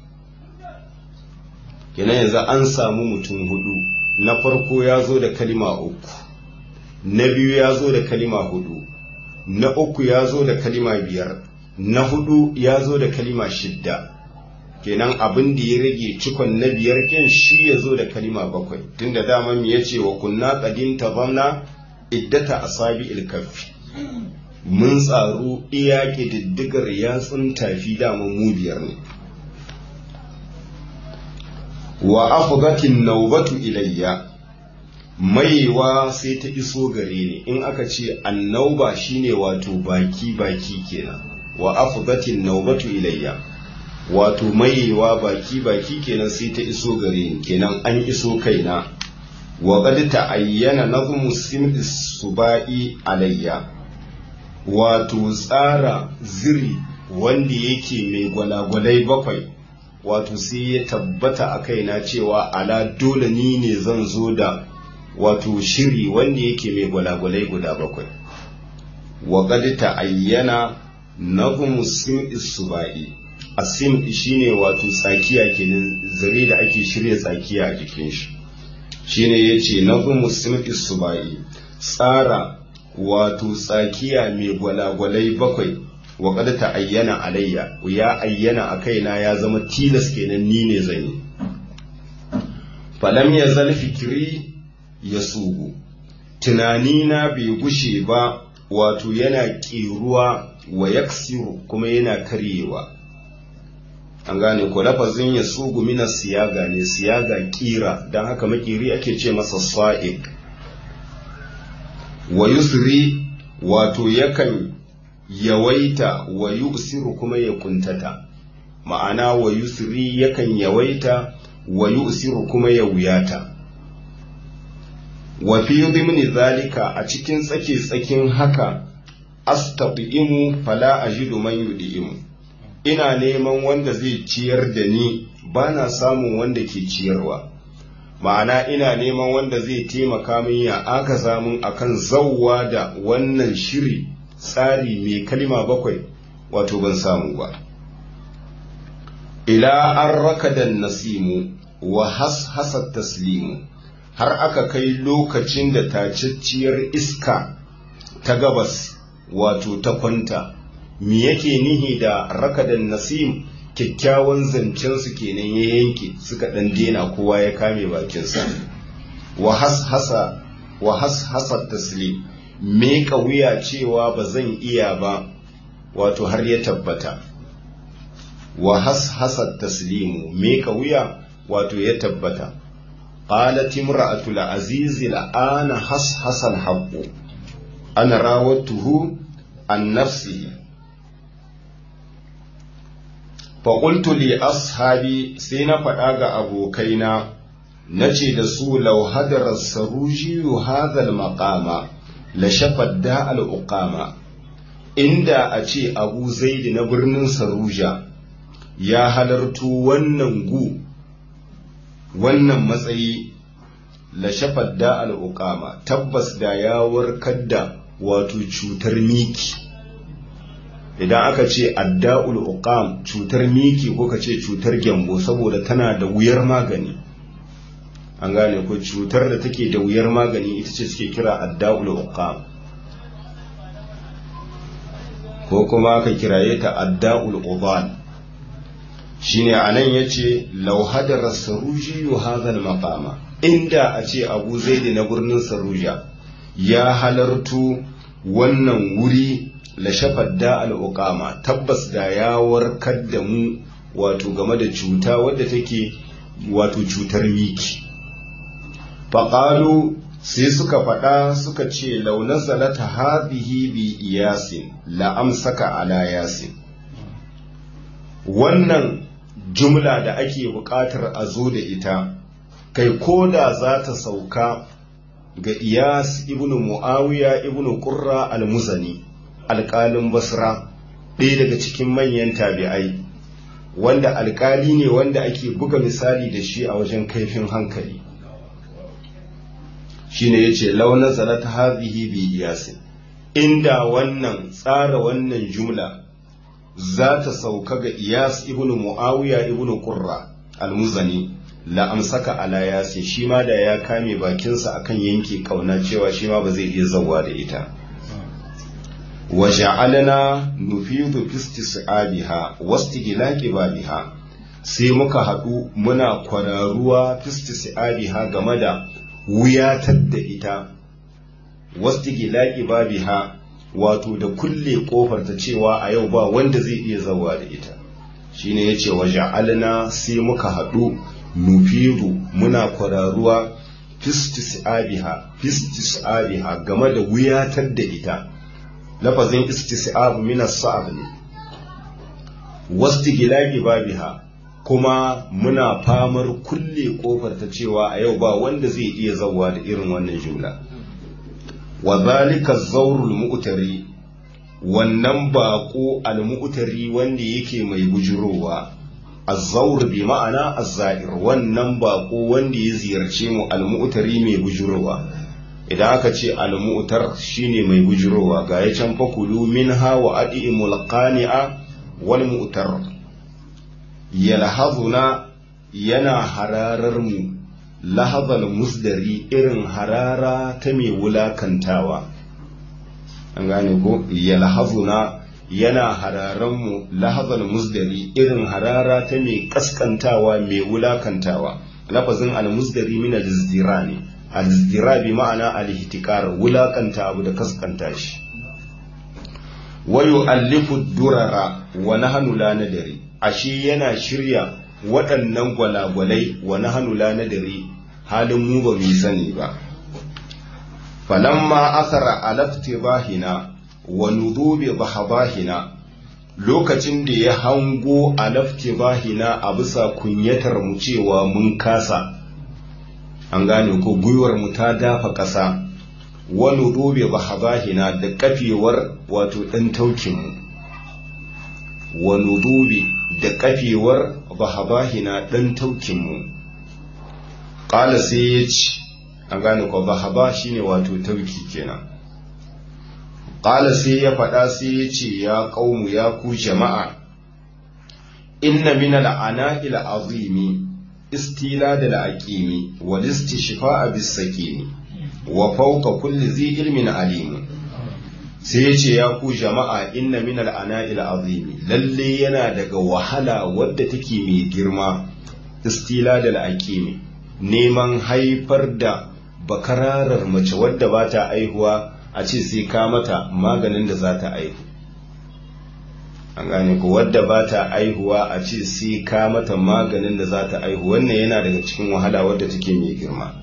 kenan yanzu an samu mutum hudu na farko ya zo da kalima uku na biyu ya zo da kalima hudu na uku ya zo da kalima biyar na hudu ya zo da kalima shidda kenan abin da ya rage cikon na biyar ken shi ya zo da kalima bakwai tunda dama mu yace wa kunna qadim tazamna iddata asabi ilkaffi mun tsaro iya ƙididdigar yatsun tafi dama mu biyar ne wa afdatin naubatu ilayya maiwa sai ta iso gare ni in aka ce annauba shine wato baki baki kenan wa afdatin naubatu ilayya wato maiwa baki baki kenan sai ta iso gare ni kenan an iso kaina wa qad ta'ayyana nazmu sim'i subai alayya wato tsara ziri wanda yake mai gwalagwalai bakwai wato sai ya tabbata a kaina cewa ala dole ni ne zan zo da wato shiri wanda yake mai gwalagwalai guda bakwai wa qad ta'ayyana nazmu sim'i subai asim shine wato tsakiya kenan zare da ake shirya tsakiya a jikin shi shine yace nazmu sim'i subai tsara wato tsakiya mai gwalagwalai bakwai wa kada ta ayyana alayya ya ayyana a kaina ya zama tilas kenan ni ne zan yi falam ya zal fikiri ya sugu tunanina bai gushe ba wato yana ƙiruwa wa yaksiru kuma yana karyewa an gane ko lafazin ya sugu mina siyaga ne siyaga kira don haka makiri ake ce masa sa'ik wa yusri wato yakan yawaita wa yusiru kuma ya kuntata ma'ana wa yusri yakan yawaita wa yusiru kuma ya wuyata wa fi dhimni zalika a cikin tsake tsakin haka astaqimu fala ajidu man yudimu ina neman wanda zai ciyar da ni ba na samun wanda ke ciyarwa ma'ana ina neman wanda zai taimaka min ya aka samun akan zauwa da wannan shiri tsari mai kalima bakwai wato ban samu ba ila an rakadan nasimu wa has taslimu har aka kai lokacin da tacacciyar iska ta gabas wato ta kwanta me yake nihi da rakadan nasim kyakkyawan zancen su kenan ya yanke suka dan dena kowa ya kame bakinsa wa hashasa wa hashasa taslim me wuya cewa ba zan iya ba wato har ya tabbata wa hashasa taslimu me wuya wato ya tabbata qalat imra'atul aziz la'ana hashasa al-haqqu ana rawatuhu an nafsihi faƙultu li ashabi sai na faɗa ga abokaina na ce da su lau hadarar saruji hadal maƙama la shafadda al'uƙama inda a ce abu zaidi na birnin saruja ya halartu wannan gu wannan matsayi la shafadda al'uƙama tabbas da ya warkar da wato cutar miki idan aka ce adda'ul uqam cutar miki ko ka ce cutar gyambo saboda tana da wuyar magani an gane ko cutar da take da wuyar magani ita ce suke kira adda'ul uqam ko kuma ka kiraye ta adda'ul ubal shine anan yace law hadara saruji hadha maqama inda a ce abu zaidi na birnin saruja ya halartu wannan wuri la shafadda al'uqama tabbas da ya warkar da mu wato game da cuta wadda take wato cutar miki faƙalu sai suka faɗa suka ce launar zalata hadhihi bi iyasin la amsaka ala yasin wannan jumla da ake buƙatar a zo da ita kai ko da za ta sauka ga iyas ibnu muawiya ibnu qurra al-muzani alƙalin basra ɗaya daga cikin manyan tabi'ai wanda alƙali ne wanda ake buga misali da shi a wajen kaifin hankali shine yace launa zalat hadhihi bi iyasin inda wannan tsara wannan jumla za ta sauka ga iyas ibnu muawiya ibnu qurra almuzani la amsaka ala yasi shi ma da ya kame bakinsa akan yanke kauna cewa shi ma ba zai iya zawa da ita wa ja'alna nufidu fi istis'abiha wastighlaqi babiha sai muka haɗu muna kwararuwa fi istis'abiha game da wuyatar da ita wastighlaqi babiha wato da kulle kofar ta cewa a yau ba wanda zai iya zawa da ita shine yace wa ja'alna sai muka haɗu nufidu muna kwararuwa fistis'abiha fistis'abiha game da wuyatar da ita lafazin istis'ab min as-sa'ab ne wastigilaqi babiha kuma muna famar kulle kofar ta cewa a yau ba wanda zai iya zawa da irin wannan jumla wa zalika zawrul mu'tari wannan bako al-mu'tari wanda yake mai bujurowa az-zawr bi ma'ana az-za'ir wannan bako wanda ya ziyarce mu al-mu'tari mai bujurowa idan aka ce al-mu'tar shine mai bujurowa ga ya can fakulu minha wa adimul qani'a wal mu'tar yalhazuna yana hararar mu lahazal musdari irin harara ta mai wulakantawa an gane ko yalhazuna yana hararan mu lahazal musdari irin harara ta mai kaskantawa mai wulakantawa lafazin al-musdari min al-izdira ne al-izdira bi ma'ana al-ihtikar wulakanta abu da kaskanta shi wa yu'allifu durara wa nahnu la nadri ashe yana shirya waɗannan gwalagwalai wa nahnu la nadri halin mu ba mu sani ba falamma asara alaftibahina wa nudubi bahabahina lokacin da ya hango alaftibahina a bisa kunyatar mu cewa mun kasa an gane ko gwiwar mu ta dafa ƙasa wa nudubi bahabahina da kafewar wato ɗan taukin mu wa nudubi da kafewar bahabahina ɗan taukin mu ƙala sai ya ce an gane ko bahaba shine wato tauki kenan qala sai ya faɗa sai ya ce ya qaumu ya ku jama'a inna min al'ana'i al'azimi istila da al'aqimi wal istishfa'a bis sakini wa fawqa kulli zi ilmin alim sai ya ce ya ku jama'a inna min al'ana'i al'azimi lalle yana daga wahala wadda take mai girma istila da al'aqimi neman haifar da bakararar mace wadda ba ta aihuwa a ce sai ka mata maganin da za ta aihu an gane ku wadda ba ta aihuwa a ce sai ka mata maganin da za ta aihu wannan yana daga cikin wahala wadda take mai girma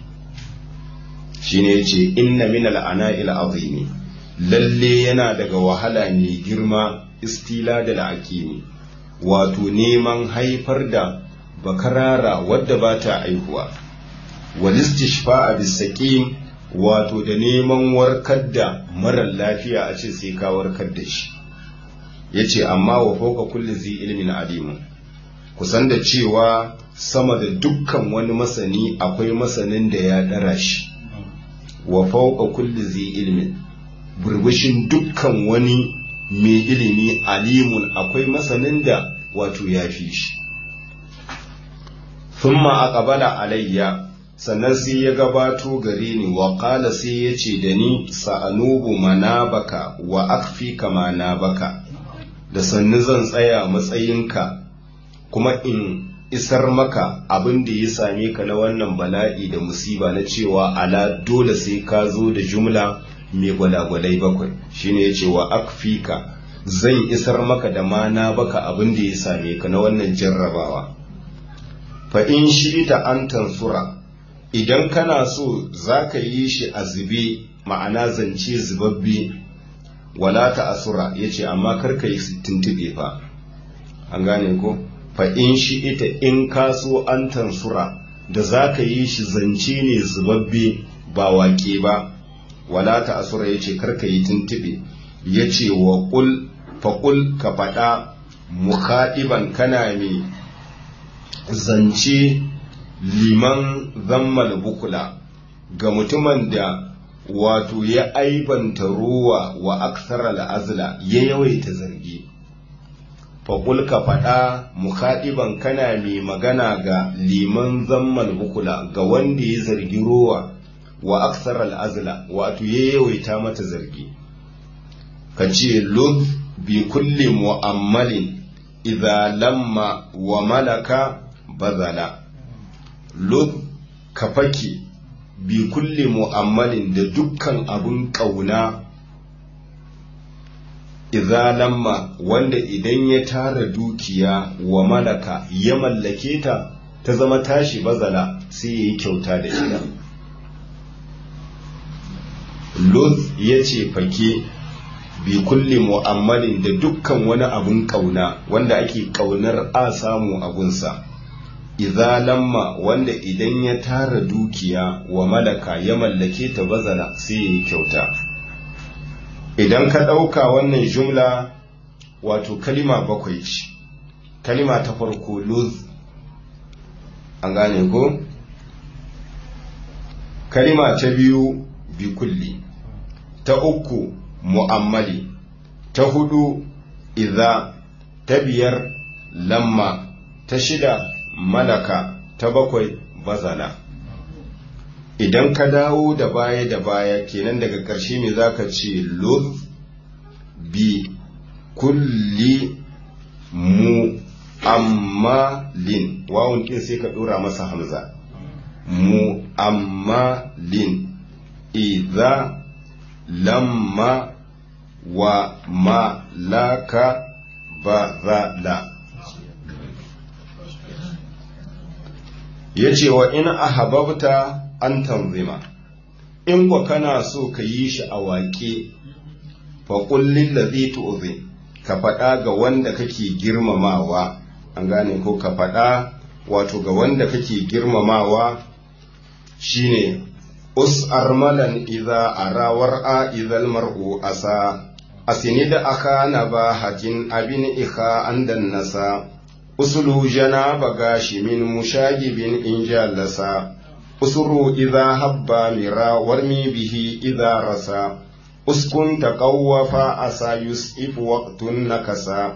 shine yace inna min al'ana'il azimi lalle yana daga wahala mai girma istila da al'aqimi wato neman haifar da bakarara wadda ba ta aihuwa walistishfa'a bisaqim wato da neman warkar da marar lafiya a ce sai ka warkar da shi yace amma wa fawqa kulli zi ilmin alim kusan da cewa sama da dukkan wani masani akwai masanin da ya dara shi wa fawqa kulli zi ilmin burbushin dukkan wani mai ilimi alimun akwai masanin da wato ya fi shi thumma aqbala alayya sannan sai ya gabato gare ni wa qala sai ya ce da ni sa'anubu manabaka wa akfika manabaka da sannu zan tsaya matsayinka kuma in isar maka abin da ya same ka na wannan bala'i da musiba na cewa ala dole sai ka zo da jumla mai gwalagwalai bakwai shine ya ce wa akfika zan isar maka da mana baka abin da ya same ka na wannan jarrabawa fa in shi ta an tansura idan kana so za ka yi shi a zube ma'ana zance zubabbe wala ta asura ya ce amma karka yi tuntube fa an gane ko fa in shi ita in ka so an tansura da za ka yi shi zance ne zubabbe ba wake ba wala ta asura ya ce karka yi tuntube ya ce wa ƙul faƙul ka faɗa mukaɗiban kana mai zance liman zammal bukula ga mutumin da wato ya aibanta ruwa wa aksara al'azla ya yawaita zargi faƙul ka faɗa mukaɗiban kana mai magana ga liman zammal bukula ga wanda ya zargi ruwa wa aksara al'azla wato ya yawaita mata zargi ka ce lud bi kulli mu'ammalin idza lamma wa malaka bazala lud ka fake bi kulli mu'ammalin da dukkan abun ƙauna idza lamma wanda idan ya tara dukiya wa malaka ya mallake ta ta zama tashi bazala sai ya yi kyauta da ita lud ya ce fake bi kulli mu'ammalin da dukkan wani abun ƙauna wanda ake ƙaunar a samu abunsa idza lamma wanda idan ya tara dukiya wa malaka ya mallake ta bazala sai ya yi kyauta idan ka ɗauka wannan jumla wato kalima bakwai ce kalima ta farko luz an gane ko kalima ta biyu bi kulli ta uku mu'ammali ta hudu idza ta biyar lamma ta shida malaka ta bakwai bazala idan ka dawo da baya da baya kenan daga ƙarshe me za ka ce luz bi kulli mu amma lin wawun kin sai ka ɗora masa hamza mu amma lin idza lamma wa ma laka ba za la ya ce wa in ahababta an tanzima in kwa kana so ka yi shi a waƙe faƙullin da zai tu'uzin ka faɗa ga wanda kake girmamawa an gane ko ka faɗa wato ga wanda kake girmamawa shine us armalan idza arawar a idhal mar'u asa asini da aka na ba hakin abin ika an nasa usulu jana bagashi min mushagibin in jalasa usuru idza habba mira warmi bihi idza rasa uskun taqawwafa asa yusif waqtun nakasa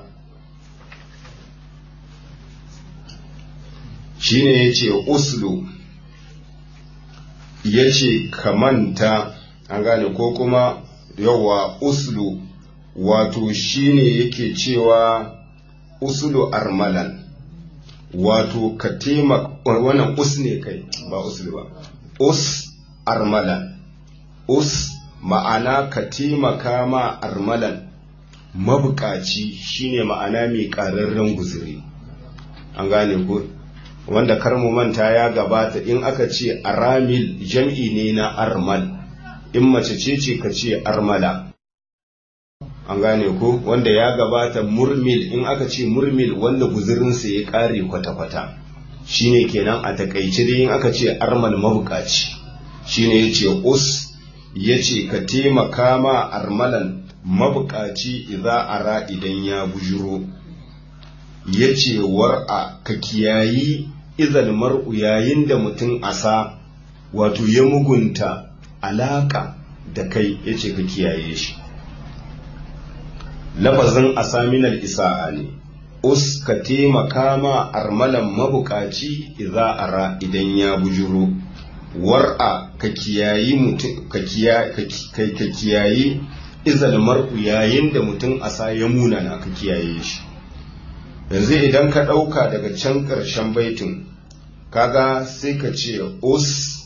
shine yace uslu yace kamanta an gane ko kuma yawa uslu wato shine yake cewa usulu armalan wato ka taimaka wannan us ne kai ba usulu ba us armalan us ma'ana ka taimaka ma armalan mabukaci shine ma'ana mai ƙararren guzuri an gane ko wanda karmu manta ya gabata in aka ce aramil jam'i ne na armal in mace ce ce ka ce armala an gane ko wanda ya gabata murmil in aka ce murmil wanda guzurinsa ya kare kwata-kwata shine kenan a takaice dai in aka ce armal mabukaci shine ya ce us ya ce ka taimaka ma armalan mabukaci idza ara idan ya bujuro ya ce war'a ka kiyayi izal mar'u yayin da mutum asa wato ya mugunta alaka da kai ya ce ka kiyaye shi lafazin asaminal isa'a ne us ka taimaka ma armalan mabukaci idza ara idan ya bujuro war'a ka kiyayi mutum ka kiyayi izal mar'u yayin da mutum asa ya munana ka kiyaye shi yanzu idan ka ɗauka daga can ƙarshen baitin kaga sai ka ce us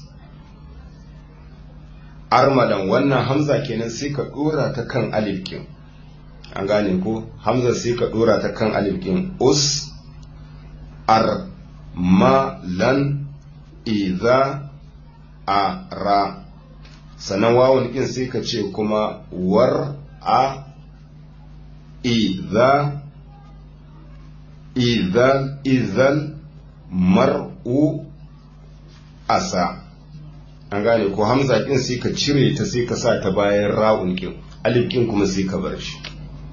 armalan wannan hamza kenan sai ka ɗora ta kan alifkin an gane ko hamza sai ka ɗora ta kan alifkin us armalan iza a ra sannan wawon kin sai ka ce kuma war a iza idan idan mar'u asa an gane ko hamza kin sai ka cire ta sai ka sa ta bayan ra'un kin alif kin kuma sai ka bar shi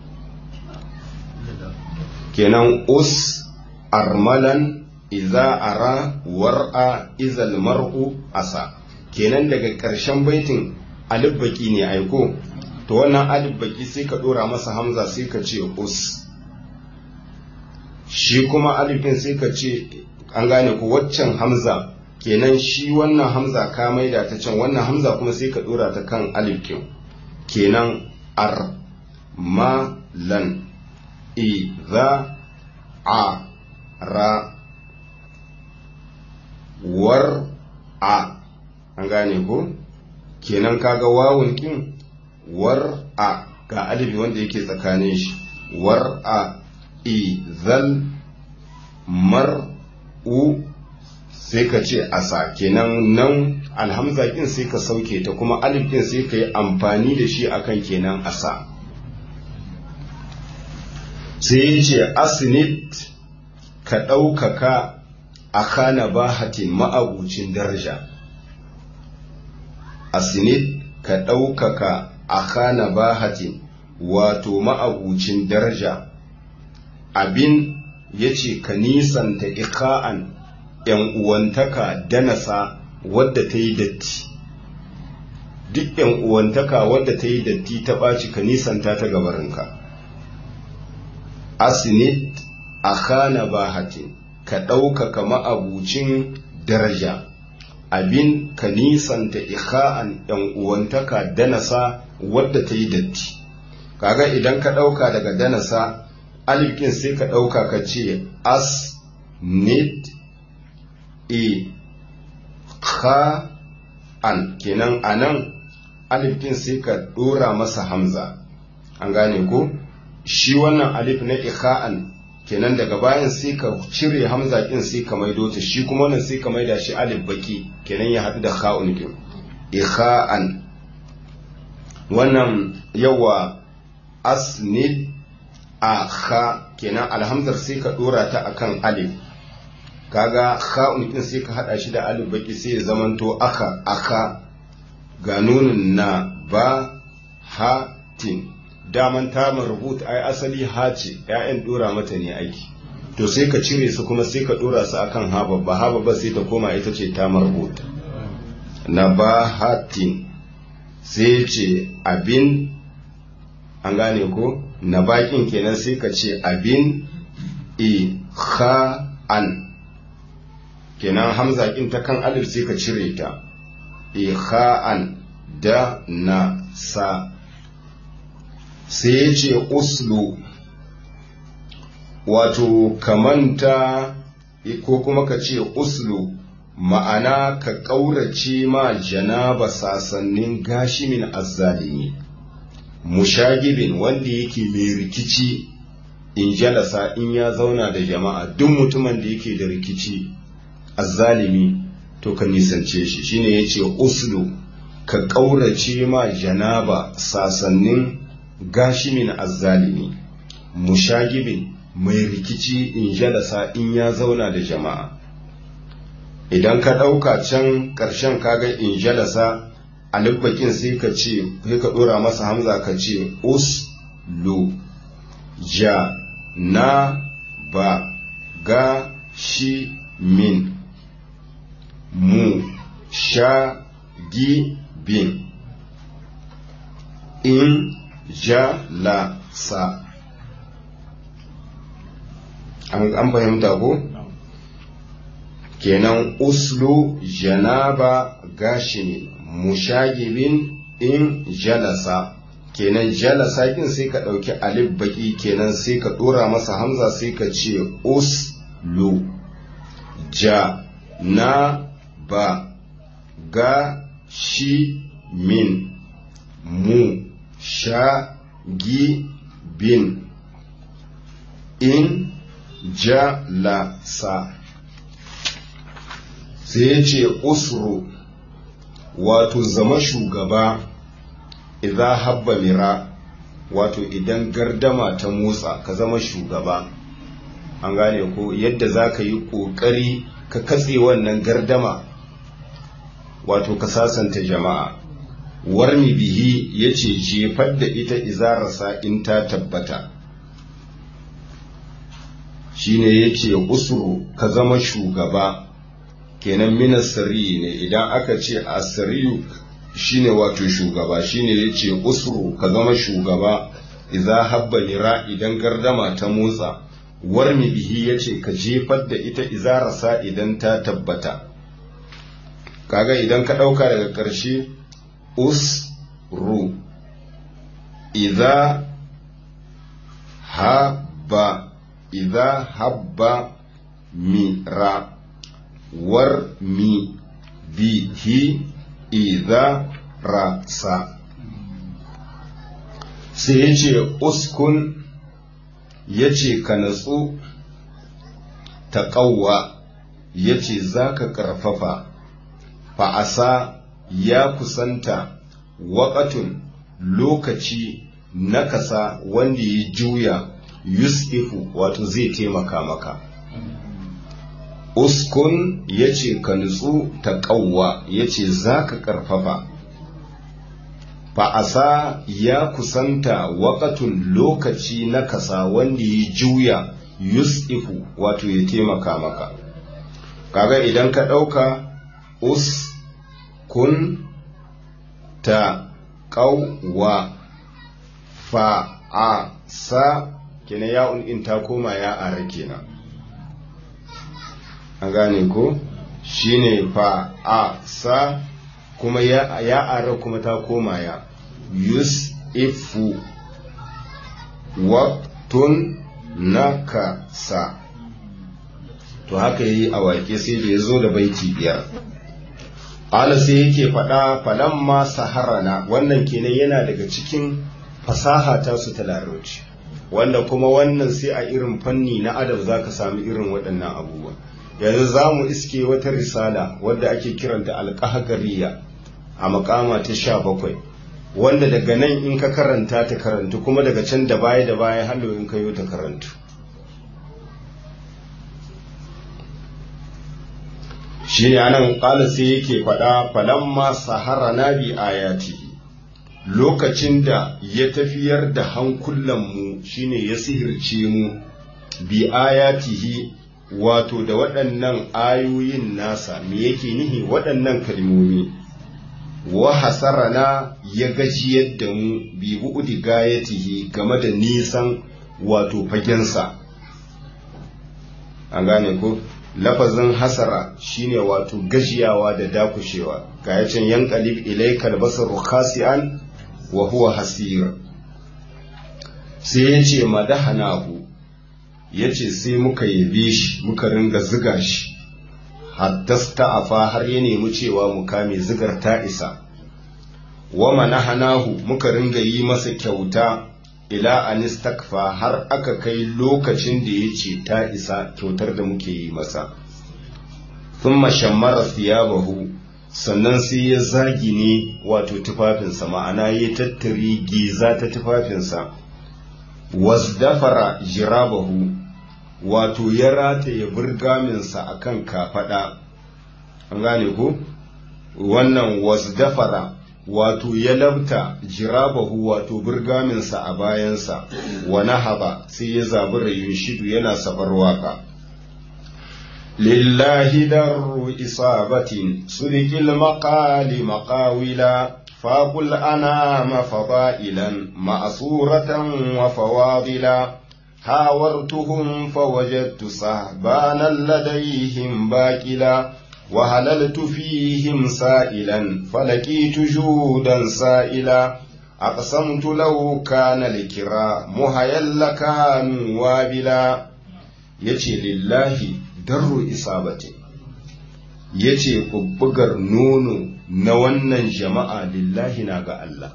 kenan us armalan iza ara war'a izal mar'u asa kenan daga ƙarshen baitin alif baki ne aiko to wannan alif baki sai ka dora masa hamza sai ka ce us shi kuma alifin sai ka ce an gane ku waccan hamza kenan shi wannan hamza ka maida ta can wannan hamza kuma sai ka dora ta kan alifin kenan ar ma lan idza a ra war a an gane ko kenan kaga wawun kin war a ga alifi wanda yake tsakanin shi war a izal mar'u sai ka ce asa kenan nan alhamza kin sai ka sauke ta kuma alif din sai ka yi amfani da shi akan kenan asa sai ya ce asinit ka ɗaukaka a kana bahatin ma'abucin daraja asinit ka ɗaukaka a kana bahatin wato ma'abucin daraja abin ya ce ka nisanta ika'an ‘yan uwantaka danasa wadda ta yi datti duk ‘yan uwantaka wadda ta yi datti ta ɓaci ka nisanta ta gabarinka asinit a kana bahatin ka ɗaukaka ma'abucin daraja abin ka nisanta ikha'an yan uwantaka danasa wadda ta yi datti kaga idan ka ɗauka daga danasa alifkin sai ka ɗauka ka ce as nit e kha an kenan anan alifkin sai ka ɗora masa hamza an gane ko shi wannan alif na ikha'an kenan daga bayan sai ka cire hamza kin sai ka maido ta shi kuma wannan sai ka maida shi alif baki kenan ya haɗu da kha'un kin ikha'an wannan yawa asnid a kha kenan alhamzar sai ka dora ta akan alif kaga kha'un kin sai ka hada shi da alif baki sai ya zamanto aka aka ga nunin na ba ha tin daman ta rubuta ai asali ha ce ƴaƴan dora mata ne aiki to sai ka cire su kuma sai ka dora su akan ha babba ha babba sai ta koma ita ce ta rubuta na ba hatin sai ce abin an gane ko na bakin kenan sai ka ce abin i kha an kenan hamza kin ta kan alif sai ka cire ta i kha an da na sa sai ya ce uslu wato kamanta ko kuma ka ce uslu ma'ana ka ƙaurace ma janaba sasannin gashimin azzalimi mushagibin wanda yake mai rikici in jalasa in ya zauna da jama'a duk mutumin da yake da rikici azzalimi to ka nisance shi shine yace uslu ka ƙaurace ma janaba sasannin gashimin azzalimi mushagibin mai rikici in jalasa in ya zauna da jama'a idan ka ɗauka can ƙarshen kaga in jalasa alibbakin sai ka ce sai ka ɗora masa hamza ka ce us lu ja na ba ga shi min mu sha gi bin in ja la sa an fahimta ko? kenan uslu janaba gashimin mushagibin in jalasa kenan jalasa kin sai ka ɗauki alif baki kenan sai ka ɗora masa hamza sai ka ce uslu ja na ba ga shi min mu sha gi bin in jalasa sai ya ce usru wato zama shugaba idan habba mira wato idan gardama ta motsa ka zama shugaba an gane ko yadda za ka yi ƙoƙari ka katse wannan gardama wato ka sasanta jama'a warmi bihi ya ce jefar da ita izararsa in ta tabbata shine ya ce usuru ka zama shugaba kenan mina sirri ne idan aka ce asiriyu shine wato shugaba shine yace usru ka zama shugaba idza habba lira idan gardama ta motsa warmi bihi yace ka jefar da ita iza rasa idan ta tabbata kaga idan ka dauka daga karshe usru idza habba idza habba mira war mi bihi idha rasa sai ya ce uskun ya ce ka natsu ta ƙauwa ya ce za ka ƙarfafa fa'asa ya kusanta waƙatun lokaci na kasa wanda ya juya yusufu wato zai taimaka maka uskun ya ce ka nutsu ta ƙauwa ya ce za ka ƙarfafa fa'asa ya kusanta waƙatun lokaci na kasa wanda ya juya yusufu wato ya taimaka maka kaga idan ka ɗauka uskun ta ƙauwa fa'asa kenan ya'un in ta koma ya ara kenan an gane ko shine fa a sa kuma ya, ya ara kuma ta koma ya yus ifu waktun nakasa to haka yi a wake sai da ya zo da baiti biyar ala sai yake faɗa falamma saharana wannan kenan yana daga cikin fasaha ta su ta larabci wanda kuma wannan sai a irin fanni na adab za ka sami irin waɗannan abubuwa yanzu za mu iske wata risala wadda ake kiranta alƙahagariya a makama ta sha bakwai wanda daga nan in ka karanta ta karantu kuma daga can da baya da baya hallo in ka yi ta karantu shi ne anan ƙala sai yake faɗa falamma sahara na bi ayati lokacin da ya tafiyar da hankulanmu shine ya sihirce mu bi ayatihi wato da waɗannan ayoyin nasa me yake nihi waɗannan kalmomi wa hasarana ya gajiyar da mu bi bu'udi gayatihi game da nisan wato fagensa an gane ko lafazin hasara shine wato gajiyawa da dakushewa ga yacin yanqalib ilaykal basaru khasi'an wa huwa hasir sai yace madahanahu yace sai muka yabe shi muka ringa ziga shi haddasta afa har ya nemi cewa mu kame zigar ta isa wa manahanahu muka ringa yi masa kyauta ila anistakfa har aka kai lokacin da ya ce ta isa kyautar da muke yi masa thumma shammara thiyabahu sannan sai ya zagi ne wato tufafinsa ma'ana ya tattari giza ta tufafinsa wasdafara jirabahu wato ya rataye burgaminsa a kan kafaɗa an gane ku wannan wasdafara wato ya labta jirabahu wato burgaminsa a bayansa wa nahaba sai ya zabi rayun shidu yana sabar waka lillahi darru isabatin sudikil maqali maqawila فاقل أنام فضائلا مأسورة وفواضلا حاورتهم فوجدت صهبانا لديهم باكلا وهللت فيهم سائلا فلقيت جودا سائلا أقسمت لو كان الكرام هيا لكانوا وابلا يتي لله در إصابتي yace bubbugar nono na wannan jama'a lillahi na ga Allah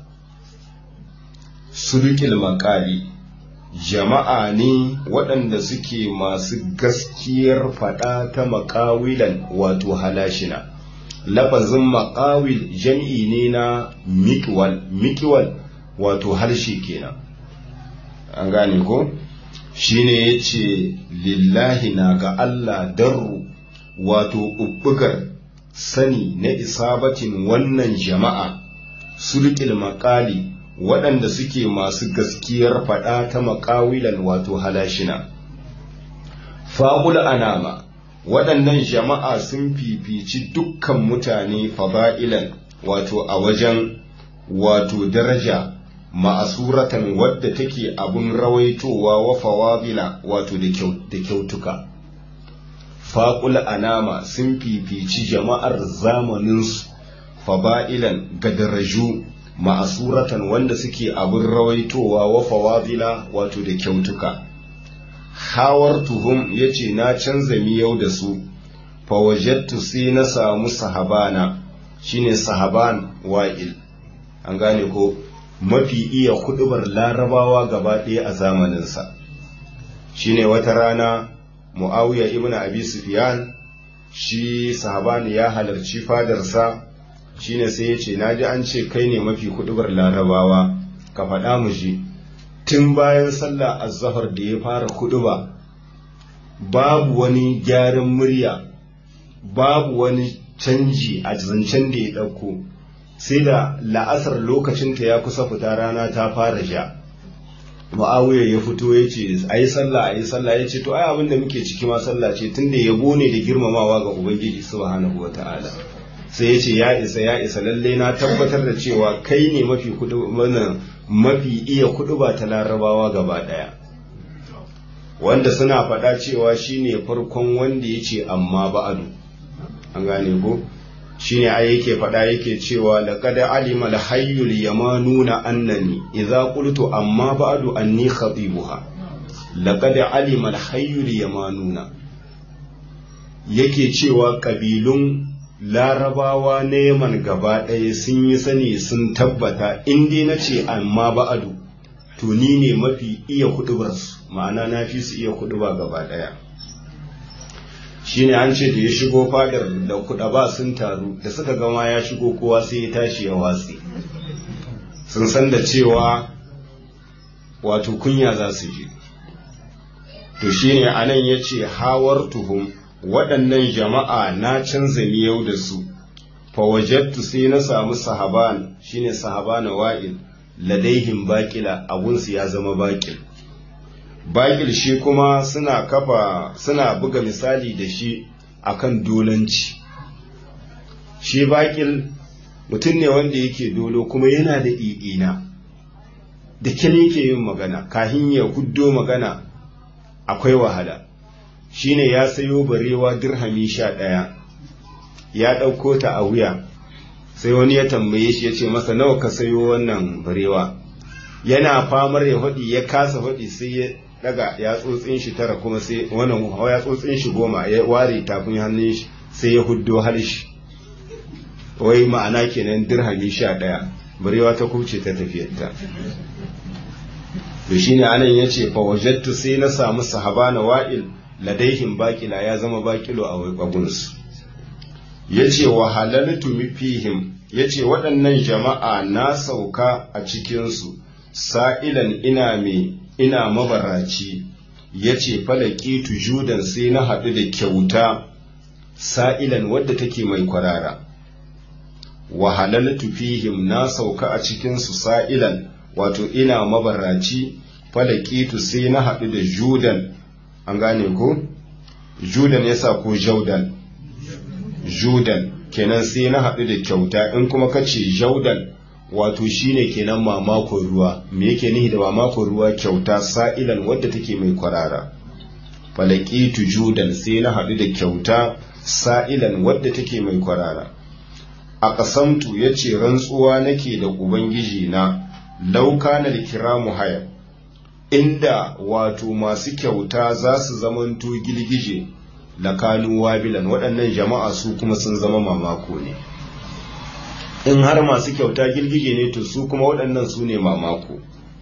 sulkil makali jama'a ne waɗanda suke masu gaskiyar faɗa ta makawilan wato halashina lafazin makawil jam'i ne na mikiwal mikiwal wato harshe kenan an gane ko shine yace lillahi na ga Allah darru wato ubbugar sani na isabatin wannan jama'a sulƙil maƙali waɗanda suke masu gaskiyar faɗa ta maƙawilan wato halashina fa'ul anama waɗannan jama'a sun fifici dukkan mutane faba'ilan wato a wajen wato daraja ma'asuratan wadda take abun rawaitowa wa fawabila wato da kyautuka faƙul anama sun fifici jama'ar zamaninsu faba'ilan ga daraju ma'asuratan wanda suke abin rawaitowa wa fawadila wato da kyautuka hawar tuhum ya ce na canza miyau da su fawajattu sai na samu sahabana shine sahaban wa'il an gane ko mafi iya kudubar larabawa gaba ɗaya a zamaninsa shine wata rana mu'awiya ibn abi sufyan shi sahabani ya halarci fadarsa shine sai ya ce naji an ce kai ne mafi kudubar larabawa ka faɗa mu ji tun bayan sallah azzahar da ya fara kuduba babu wani gyaran murya babu wani canji a zancen da ya ɗauko sai da la'asar lokacinta ya kusa fita rana ta fara sha ma'awuyar ya fito ya ce a yi sallah a yi sallah ya ce to ai abin da muke ciki ma sallah ce tunda yabo ne da girmamawa ga ubangiji subhanahu wa ta'ala sai ya ce ya isa ya isa lalle na tabbatar da cewa kai ne mafi kudu mafi iya kudu ba ta larabawa gaba daya wanda suna faɗa cewa shine farkon wanda ya ce amma ba'adu an gane ko shine ai yake faɗa yake cewa laqad alima al-hayyul yamanuna annani idza qultu amma ba'du anni khatibuha laqad alima al-hayyul yamanuna yake cewa kabilun larabawa na yaman gaba ɗaya sun yi sani sun tabbata in dai na ce amma ba'adu to ni ne mafi iya hudubarsu ma'ana na fi su iya huduba gaba ɗaya shine an ce da ya shigo fadar da kuɗa ba sun taru da suka gama ya shigo kowa sai ya tashi ya watsi sun san da cewa wato kunya za su ji to shine anan ya ce hawar tuhum waɗannan jama'a na canza miyau da su fawajattu sai na samu sahaban shine sahabana wa'il ladaihim baƙila abunsu ya zama baƙil baƙil shi kuma suna kafa suna buga misali da shi akan dolanci shi baƙil mutum ne wanda yake dolo kuma yana da i'ina da kyan yake yin magana kahin ya huddo magana akwai wahala shine ya sayo barewa dirhami sha ɗaya ya ɗauko ta a wuya sai wani ya tambaye shi ya ce masa nawa ka sayo wannan barewa yana famar ya faɗi ya kasa faɗi sai ya daga ya tsotsin shi tara kuma sai wannan ya tsotsin shi goma ya ware tafin hannun shi sai ya huddo harshe wai ma'ana kenan dirhami sha ɗaya barewa ta kuce ta tafiyarta to shine anan yace fa wajadtu sai na samu sahabana wa'il ladaihim baƙila ya zama baƙilo a wagunsu ya ce wa halaltu fihim ya ce waɗannan jama'a na sauka a cikinsu sa'ilan ina mai ina mabaraci ya ce falakitu judan sai na haɗu da kyauta sa'ilan wadda take mai kwarara wa halaltu fihim na sauka a cikinsu sa'ilan wato ina mabaraci falakitu sai na haɗu da judan an gane ko judan yasa ko jaudan judan kenan sai na haɗu da kyauta in kuma ka ce jaudan wato shine kenan mamakon ruwa me yake nihi da mamakon ruwa kyauta sa'ilan wadda take mai kwarara falakitu judan sai na haɗu da kyauta sa'ilan wadda take mai kwarara a ƙasamtu ya ce rantsuwa nake da ubangiji na lauka na da kiramu haya inda wato masu kyauta za su zamanto gilgije lakanu wabilan waɗannan jama'a su kuma sun zama mamako ne in har masu kyauta girgije ne to su kuma waɗannan su ne mamako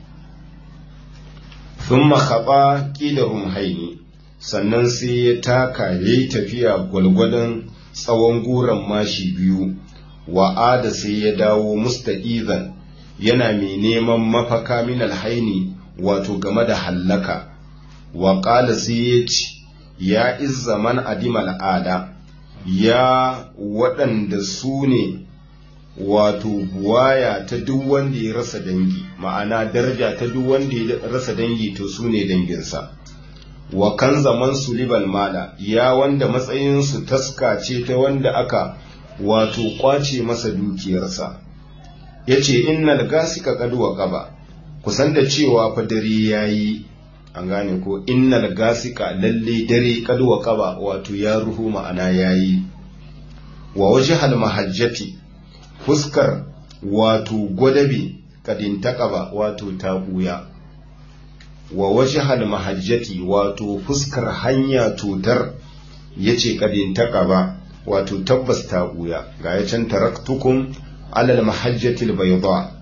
sun makaɓa ƙidarun haini sannan sai ya taka ya yi tafiya gwalgwadon tsawon guran mashi biyu wa'ada sai ya dawo musta'izan yana mai neman mafaka min alhaini wato game da hallaka wa ƙala sai ya ce ya izza man adimal ada ya waɗanda su ne wato buwaya ta duk wanda ya rasa dangi ma'ana daraja ta duk wanda ya rasa dangi to su ne danginsa wa kan zaman su libal mala ya wanda matsayinsu taska ce ta wanda aka wato kwace masa dukiyarsa ya ce innal gasika kaduwa kaba kusan da cewa fa dare ya yi an gane ko innal gasika lalle dare kaduwa kaba wato ya ruhu ma'ana ya yi wa wajhal mahajjati fuskar wato gwadabe kadin taƙaba wato ta ɓuya wa wajhal mahajjati wato fuskar hanya tutar yace kadin taƙaba wato tabbas ta ɓuya ga ya can taraktukum alal mahajjati albayda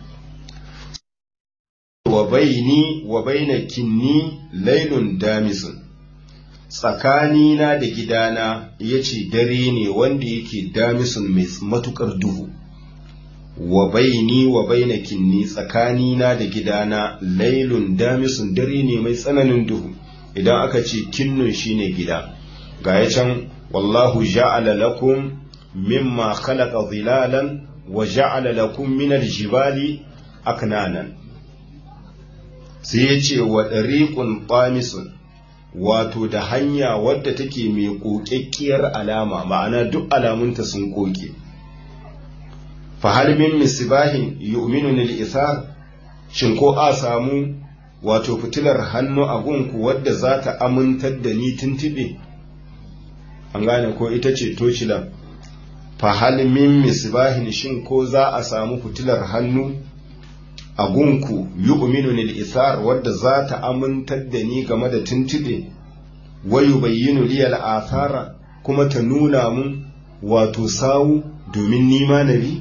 wa baini wa baina kinni laylun damisun tsakanina da gidana yace dare ne wanda yake damisun mai matukar duhu wa baini wa baina kinni tsakanina da gidana lailun damisun dare ne mai tsananin duhu idan aka ce kinnun shine gida ga ya can wallahu ja'ala lakum mimma khalaqa zilalan wa ja'ala lakum min aljibali aknanan sai ya ce wa dariqun qamisun wato da hanya wadda take mai ƙoƙaƙƙiyar alama ma'ana duk alamunta sun ƙoƙe fahal min misbahin yu'minu lil isar shin ko a samu wato fitilar hannu a gunku wadda za ta amintar da ni tuntube an gane ko ita ce tocilan fahal min misbahin shin ko za a samu fitilar hannu a gunku yu'minu lil isar wadda za ta amintar da ni game da tuntube wa yubayyinu li al athara kuma ta nuna mun wato sawu domin nima nabi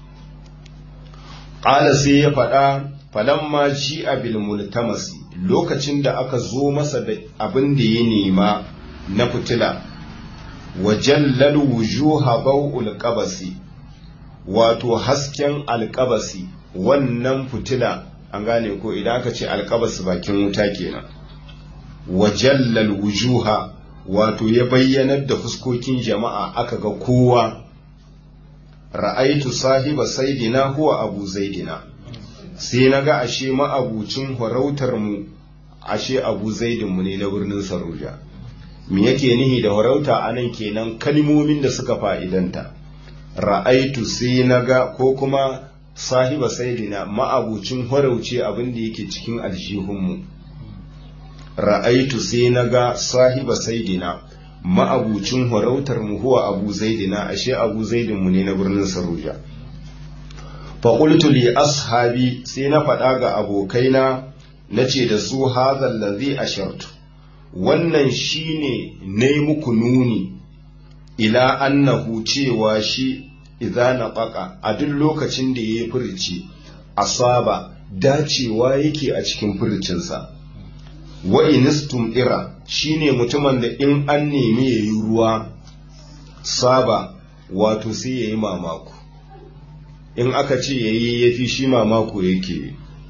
qala sai ya faɗa falamma ji abil multamasi lokacin da aka zo masa da abin da ya nema na fitila wa jallal wujuha bau'ul qabasi wato hasken alqabasi wannan fitila an gane ko idan aka ce alqabas bakin wuta kenan wa jallal wujuha wato ya bayyanar da fuskokin jama'a aka ga kowa ra'aitu sahiba saidina huwa abu zaidina sai na ga ashe ma'abucin farautar mu ashe abu zaidinmu ne na birnin saruja me yake nihi da farauta a nan kenan kalmomin da suka fa'idanta ra'aitu sai na ga ko kuma sahiba saidina ma'abucin farauce abin da yake cikin aljihunmu ra'aitu sai na ga sahiba saidina ma'abucin farautar mu huwa abu zaidina ashe abu zaidinmu ne na birnin saruja faƙultu li ashabi sai na faɗa ga abokaina na ce da su hazan lazi ashartu wannan shine na yi muku nuni ila annahu cewa shi idza na ɓaƙa a duk lokacin da ya yi furici asaba dacewa yake a cikin furicinsa wa inistum ira shine mutumin da in an nemi ya yi ruwa saba wato sai ya yi mamaku in aka ce ya yi ya fi shi mamako yake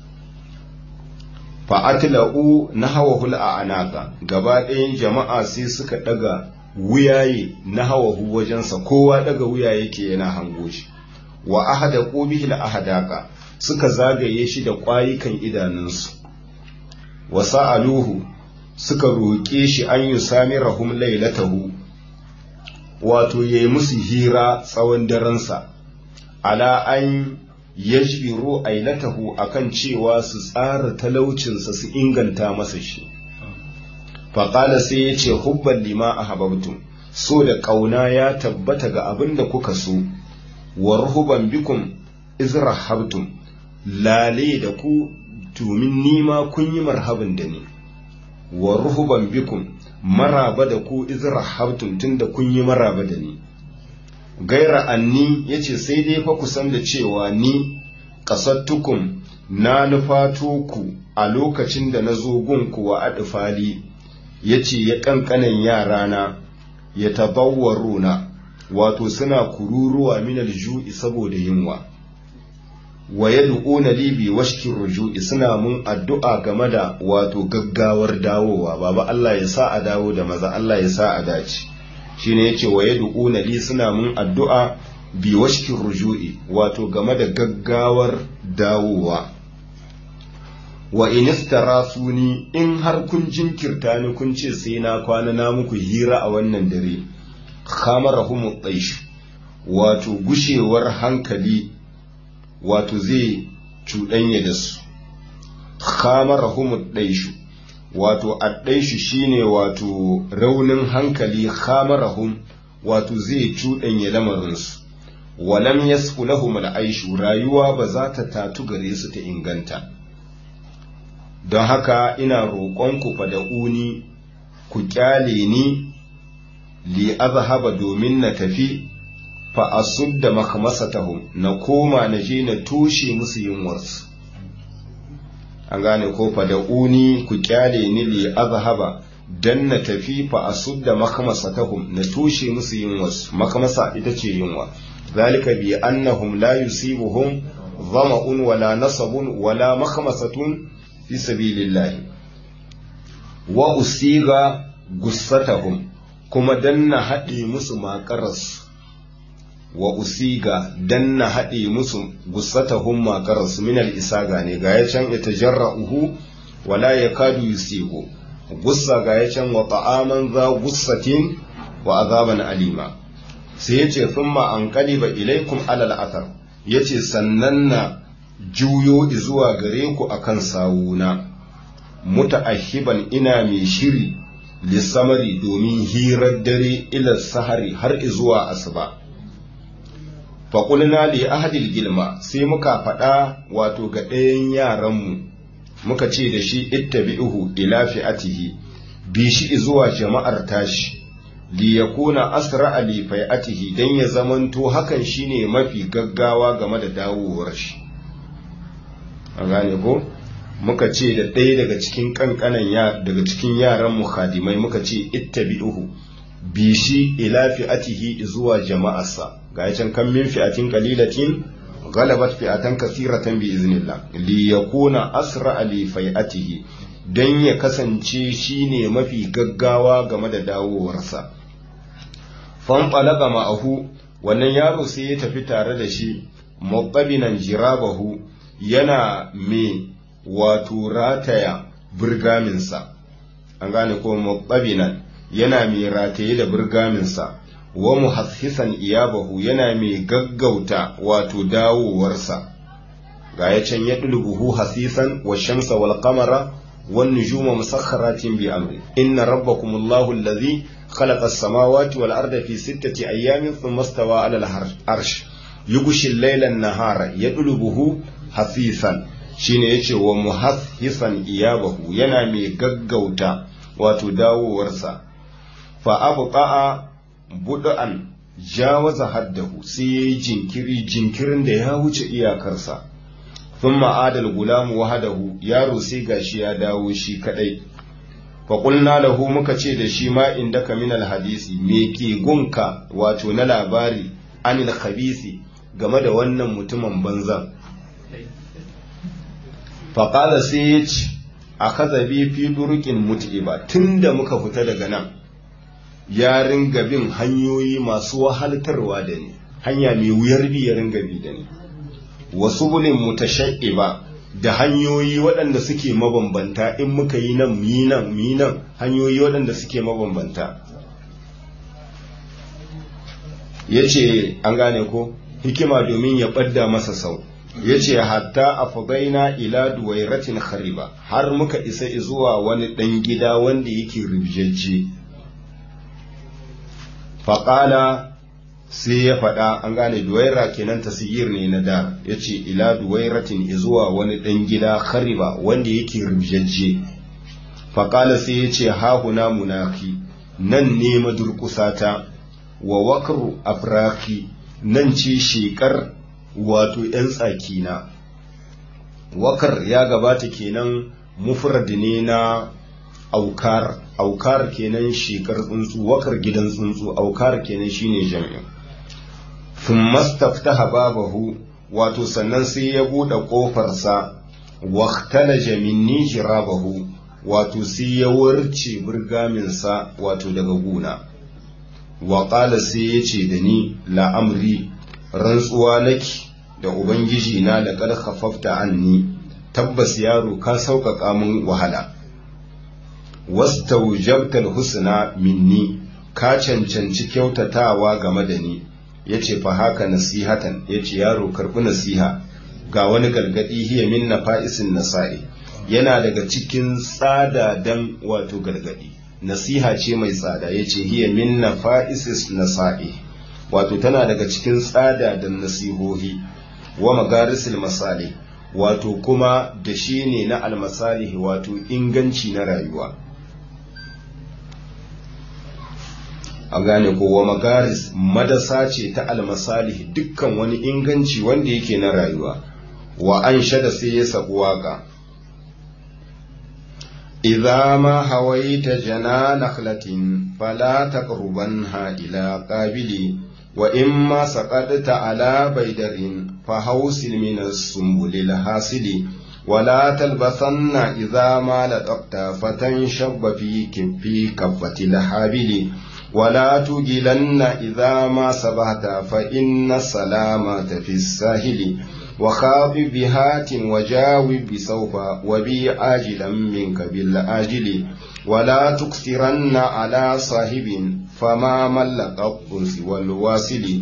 fa'atila'u na hawa hul'a anaka gaba ɗayan jama'a sai suka ɗaga wuyaye na hawa wajensa kowa ɗaga wuya yake yana hango shi wa ahada ƙobihil ahadaka suka zagaye shi da ƙwayukan idanunsu wa sa'aluhu suka roƙe shi an yi sami rahum lailatahu wato ya yi musu hira tsawon darensa ala an yajbiru ailatahu akan cewa su tsara talaucinsa su inganta masa shi faƙala sai ya ce hubban lima a hababtum so da ƙauna ya tabbata ga abin da kuka so wa ruhuban bikum izrahabtum lale da ku domin nima kun yi marhaban da ni wa ruhuban bikum maraba da ku izrahabtum tunda kun yi maraba da ni gaira anni ya ce sai dai fa ku san da cewa ni ƙasattukum na nufato ku a lokacin da na zo gunku wa adifali ya ce ya ƙanƙanan yarana ya tabawwaruna wato suna kururuwa minal ju'i saboda yunwa wa ya du'una libi washkin ruju'i suna mun addu'a game da wato gaggawar dawowa baba Allah ya sa a dawo da maza Allah ya sa a dace shine yace wa yad'una li suna mun addu'a bi washkin ruju'i wato game da gaggawar dawowa wa in istarasuni in har kun jinkirta ni kun ce sai na kwana na muku hira a wannan dare khamarahum taish wato gushewar hankali wato zai cuɗanya da su khamarahum taish wato addaishi shine wato raunin hankali khamarahum wato zai cuɗanya lamarinsu walam yasfu lahum al'aishu rayuwa ba za ta tatu gare su ta inganta don haka ina roƙonku fada'uni ku kyale ni li azhaba domin na tafi fa asudda makmasatahum na koma na je na toshe musu yunwarsu an gane ko fada'uni ku kyale ni li azhaba dan na tafi fa asudda makmasatahum na toshe musu yunwarsu makmasa ita ce yunwa zalika bi annahum la yusibuhum ظمأ ولا نصب ولا مخمصة في سبيل الله وأصيغ قصتهم كما دن هدي مسو ما قرص وأصيغ دن هدي مسو قصتهم ما قرص من الإساغة نغاية يتجرأه ولا يكاد يصيغ قصة غاية وطعاما ذا قصة وعذابا أليما سيتي ثم أنقلب إليكم على الأثر yace sannan na juyo zuwa gare ku akan sawuna muta'ahiban ina mai shiri lissamari domin hirar dare ila sahari har zuwa asuba faƙulna li ahadil gilma sai muka faɗa wato ga ɗayan yaranmu muka ce da shi ittabi'uhu ila fi'atihi bi shi zuwa jama'ar tashi li yakuna asra li fai'atihi dan ya zamanto hakan shine mafi gaggawa game da dawowar shi an gane ko muka ce da ɗaya daga cikin kankanan ya daga cikin yaran mu khadimai muka ce ittabi'uhu bi shi ila fi'atihi zuwa jama'arsa ga can kan min fi'atin qalilatin غلبت فئة كثيرة بإذن الله ليكون أسرع لفيئته don ya kasance shi ne mafi gaggawa game da dawowarsa. Fanfalaga ma'ahu wannan yaro sai ya tafi tare da shi, maɓabinan jirabahu yana mai wato rataya birgaminsa, an gane ko maɓabinan yana mai rataye da birgaminsa. wa muhassisan iyabahu yana mai gaggauta wato dawowarsa ga ya can ya dulbuhu hasisan wa shamsa wal qamara wan nujuma musakharatin bi amri inna rabbakum allahu alladhi khalaqa as-samawati wal arda fi sittati ayamin thumma stawa ala al-arsh yughshi al-layla an-nahara yadlubuhu hasisan shine yace wa muhassisan iyabahu yana mai gaggauta wato dawowarsa fa abqa'a buɗa'an jawaza haddahu sai ya yi jinkiri jinkirin da ya wuce iyakarsa sun ma'adal gulamu wahadahu yaro sai gashi ya dawo shi kadai faƙulna lahu muka ce da shi ma inda ka minal hadisi me ke gunka wato na labari anil khabisi game da wannan mutumin banzan faƙala sai ya ce a kazabi fi durukin mutu'iba tun da muka fita daga nan ya ringa bin hanyoyi masu wahaltarwa da ni hanya mai wuyar bi ya ringa bi da ni wasu bulin mutasha'iba da hanyoyi waɗanda suke mabambanta in muka yi nan mi nan mi nan hanyoyi waɗanda suke mabambanta ya ce an gane ko hikima domin ya ɓadda masa sau ya ce hatta a fagaina ila duwairatin khariba har muka isa zuwa wani ɗan gida wanda yake rubjajje faƙala sai ya faɗa an gane duwaira kenan tasir ne na da ya ce ila duwairatin zuwa wani ɗan gida khariba wanda yake rubjajje faƙala sai ya ce hahuna munaki nan ne madurkusata wa wakru afraki nan ce shekar wato ‘yan tsakina wakar ya gabata kenan mufrad ne na aukar aukar kenan shekar tsuntsu wakar gidan tsuntsu aukar kenan shine jami'in thumma staftaha babahu wato sannan sai ya bude kofarsa waqtalaja minni jirabahu wato sai ya warce burgaminsa wato daga guna wa qala sai ya ce da ni la'amri rantsuwa naki da ubangiji na da kad khafafta anni tabbas yaro ka sauƙaƙa min wahala wastaujabtal husna minni ka cancanci kyautatawa game da ni yace fa haka nasihatan yace yaro karbi nasiha ga wani gargadi hiya min nafa'isin nasa'i yana daga cikin tsada dan wato gargadi nasiha ce mai tsada yace hiya min nafa'isis nasa'i wato tana daga cikin tsada da nasihohi wa magarisil masali wato kuma da shi ne na almasalihi wato inganci na rayuwa a gane kowa magaris madasa ce ta almasalih dukkan wani inganci wanda yake na rayuwa wa an shada sai ya sabu waka idza ma hawaita jana nakhlatin fala taqrubanha ila qabili wa in ma saqadta ala baydarin fa hawsil min as-sumbul hasili ولا تلبسن إذا ما لطقت فتنشب في كفي كفة الحابل ولا تجلن إذا ما سبحت فإن السلامة في الساهل وخاف بهات وجاوب بسوف وبي آجلا منك بالآجل ولا تكثرن على صاحب فما ملك الطرس والواصل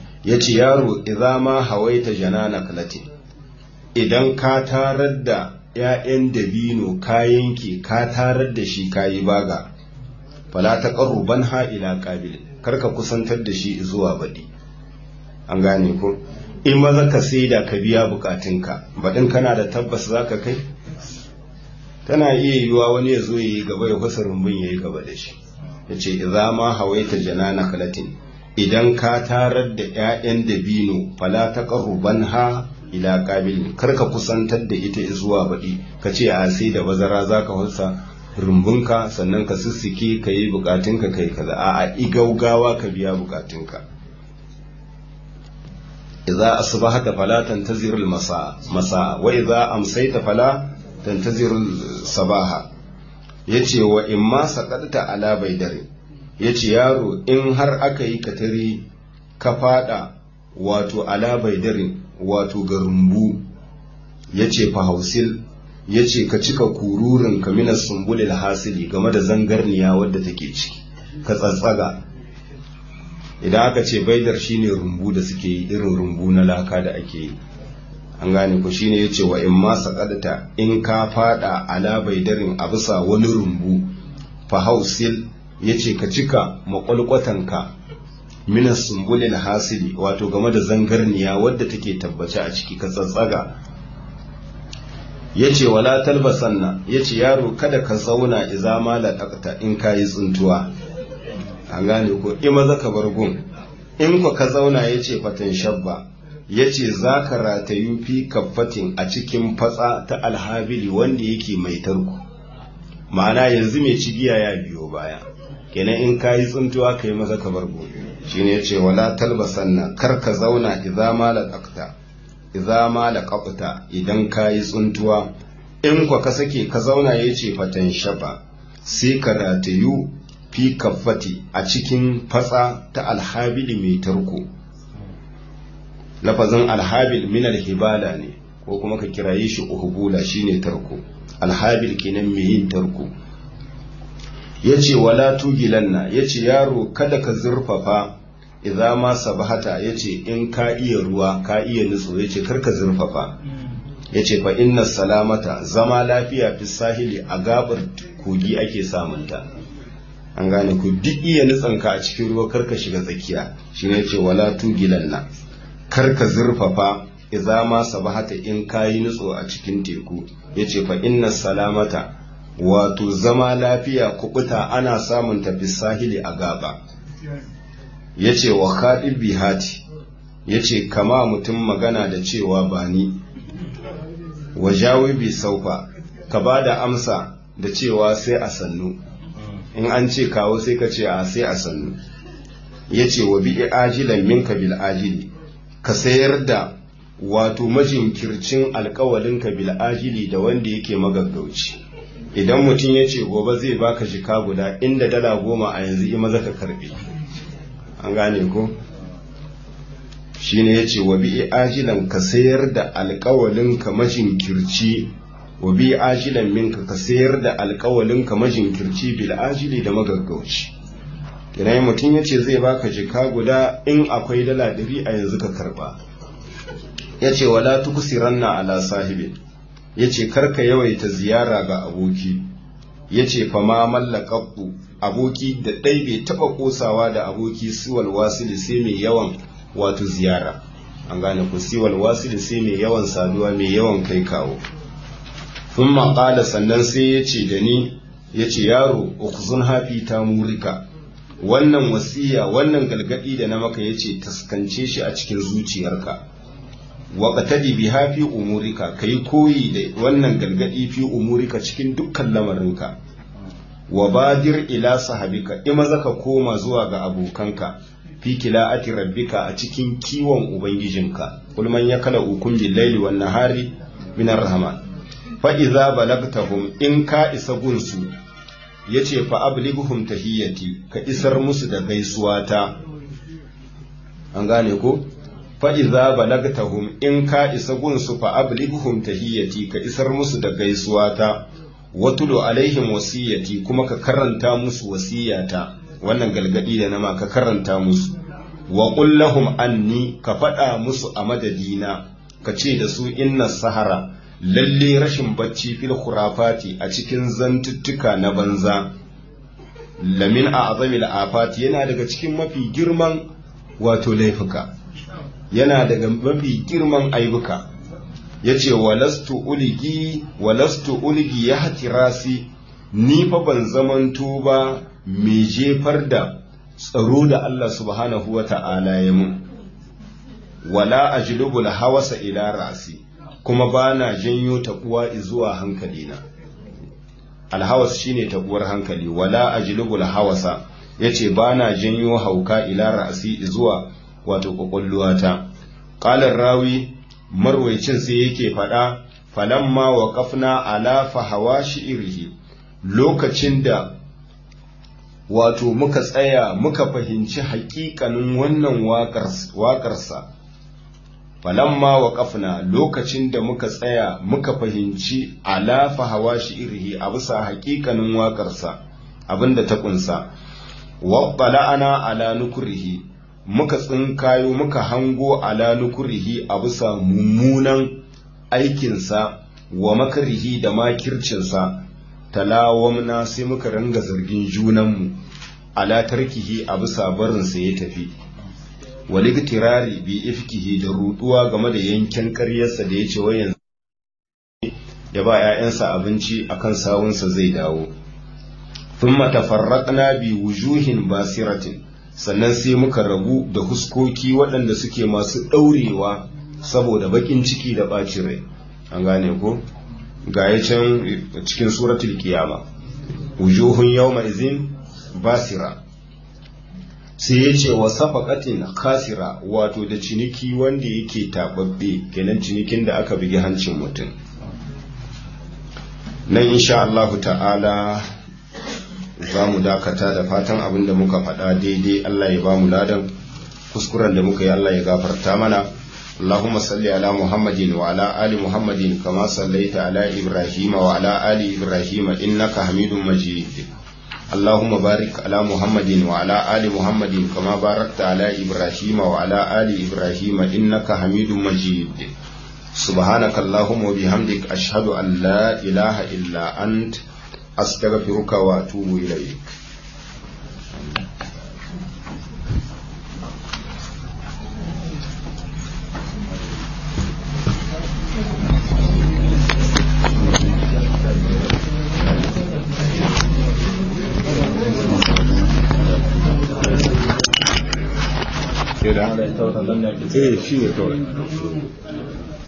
يتي يارو إذا ما هويت جنان كلتي idan ka tarar da ‘ya'yan dabino ka yanke ka tarar da shi ka yi baga fala ta ƙarruban ha'ila ƙabil karka kusantar da shi zuwa baɗi an gane ko in maza ka saida ka biya bukatunka baɗin kana da tabbas za ka kai tana iya yiwuwa wani ya zo ya yi gaba ya kusa rumbun ya yi gaba da shi ya ce idza ma hawaita janana kalatin idan ka tarar da 'ya'yan dabino fala ta ƙarruban ha ila ƙabil karka kusantar da ita zuwa baɗi ka ce a sai da bazara za ka wasa rumbunka sannan ka sissike ka yi bukatunka kai kaza a igaugawa ka biya bukatunka idza asbahata fala tantazir al-masa masa wa idza amsayta fala tantazir sabaha yace wa imma saqadta ala baydari yace yaro in har aka yi katari ka fada wato ala baydarin wato ga rumbu yace fa hausil yace ka cika kururin ka minas sumbulil hasili game da zangarniya wadda take ciki ka tsatsaga idan aka ce baidar shine rumbu da suke yi irin rumbu na laka da ake yi an gane ku shine yace wa in ma saqadta in ka fada ala baidarin a bisa wani rumbu fa hausil yace ka cika makwalkwatanka minas sumbulil hasili wato game da zangarniya wadda take tabbace a ciki ka tsatsaga yace wala talbasanna yace yaro kada ka zauna iza ma laqata in kayi tsuntuwa an gane ko in maza ka bar gun in ko ka zauna yace fatan shabba yace zaka ratayu fi kaffatin a cikin fatsa ta alhabili wanda yake mai tarko ma'ana yanzu mai cigiya ya biyo baya kenan in kayi tsuntuwa kai maza ka bar gun shine yace wala talbasanna kar ka zauna idza ma laqata idza ma laqata idan kayi tsuntuwa in kwa ka sake ka zauna yace fatan shaba sai ka ratayu fi kaffati a cikin fatsa ta alhabili mai tarko lafazin alhabil min alhibala ne ko kuma ka kiraye shi uhbula shine tarko alhabil kenan mai yin tarko yace wala tugilanna yace yaro kada ka zurfafa idza ma sabahata yace in ka iya ruwa ka iya nutso yace kar ka zurfafa yace fa inna salamata zama lafiya fi sahili a gabar kogi ake samunta an gane ku duk iya nutsanka a cikin ruwa karka shiga tsakiya shi ne ce wala tugilanna karka zurfafa idza ma sabahata in kayi nutso a cikin teku yace fa inna salamata wato zama lafiya kubuta ana samun tafi sahili a gaba yace wa khadib bihati yace kama mutum magana da cewa ba ni wa jawibi saufa ka bada amsa da cewa sai a sannu in an ce kawo sai ka ce a sai a sannu ya ce wa bi'i ajilan minka bil ajili ka sayar da wato majinkircin alkawalinka bil ajili da wanda yake magaggauci idan mutum ya ce gobe zai baka jika guda inda dala goma a yanzu ima zaka karbe an gane ko shine ya ce wa bi'i ajilan ka sayar da alkawalinka majinkirci wa bi ajilan minka ka sayar da alkawalin ka majinkirci bil ajili da magaggauci idan mutum ya ce zai baka jika guda in akwai dala ɗari a yanzu ka karba ya ce wala tukusiranna ala sahibin ya ce karka yawaita ziyara ga aboki ya ce fama mallakabbu aboki da ɗai bai taɓa ƙosawa da aboki siwal wasili sai mai yawan wato ziyara an gane ku siwal wasili sai mai yawan saduwa mai yawan kai kawo sun maƙala sannan sai ya ce da ni ya ce yaro ukuzun hafi ta murika wannan wasiya wannan galgadi da na maka ya ce taskance shi a cikin zuciyarka wa qatadi bi hafi umurika kai koyi da wannan galgadi fi umurika cikin dukkan lamarinka wa badir ila sahabika ima zaka koma zuwa ga abokanka fi kila'ati rabbika a cikin kiwon ubangijinka kul man yakala ukun bil laili wan nahari min rahman fa idza balagtahum in ka isa gunsu yace fa ablighum tahiyyati ka isar musu da gaisuwa ta an gane ko fa idza balagtahum in ka isa gunsu fa ablighum tahiyyati ka isar musu da gaisuwa ta watulu alaihim wasiyati kuma ka karanta musu wasiyata wannan galgadi da nama ka karanta musu wa qul lahum anni ka faɗa musu a madadina ka ce da su inna sahara lalle rashin bacci fil khurafati a cikin zantuttuka na banza lamin a azamil afati yana daga cikin mafi girman wato laifuka yana daga mafi girman aibuka ya ce walastu uligi walastu uligi ya hatirasi ni fa ban zamanto ba mai jefar da tsaro da Allah subhanahu wa ta'ala ya mun wala ajlubul hawasa ila rasi kuma ba na janyo taɓuwa zuwa hankalina alhawas shine taɓuwar hankali wala ajlubul hawasa yace ba na janyo hauka ila rasi zuwa wato kwakwalluwata ƙalar rawi marwaicin sai yake faɗa falamma wa kafna ala fahawa shi'irihi lokacin da wato muka tsaya muka fahimci haƙiƙanin wannan waƙarsa falamma wa kafna lokacin da muka tsaya muka fahimci ala fahawa shi'irihi a bisa haƙiƙanin waƙarsa abinda ta ƙunsa ana ala nukurihi muka tsinkayo muka hango ala nukurihi a bisa mummunan aikinsa wa makarihi da makircinsa talawamna sai muka ranga zargin junanmu ala tarkihi a bisa barinsa ya tafi waligtirari bi ifkihi da ruduwa game da yankin karyarsa da ya ce wayan ya ba 'ya'yansa abinci akan sawunsa zai dawo thumma tafarraqna bi wujuhin basiratin sannan sai muka rabu da huskoki waɗanda suke masu ɗaurewa saboda baƙin ciki da ɓacin rai an gane ko ga ya can cikin suratul kiyama wujuhun yawma izin basira sai ya ce wa safaqatin khasira wato da ciniki wanda yake taɓaɓɓe kenan cinikin da aka bugi hancin mutum nan insha Allah ta'ala za mu dakata da fatan abin da muka faɗa daidai Allah ya ba mu ladan kuskuren da muka yi Allah ya gafarta mana اللهم صل على محمد وعلى آل محمد كما صليت على إبراهيم وعلى آل إبراهيم إنك حميد مجيد اللهم بارك على محمد وعلى آل محمد كما باركت على إبراهيم وعلى آل إبراهيم إنك حميد مجيد سبحانك اللهم وبحمدك أشهد أن لا إله إلا أنت أستغفرك وأتوب إليك Eh shi ne kawai.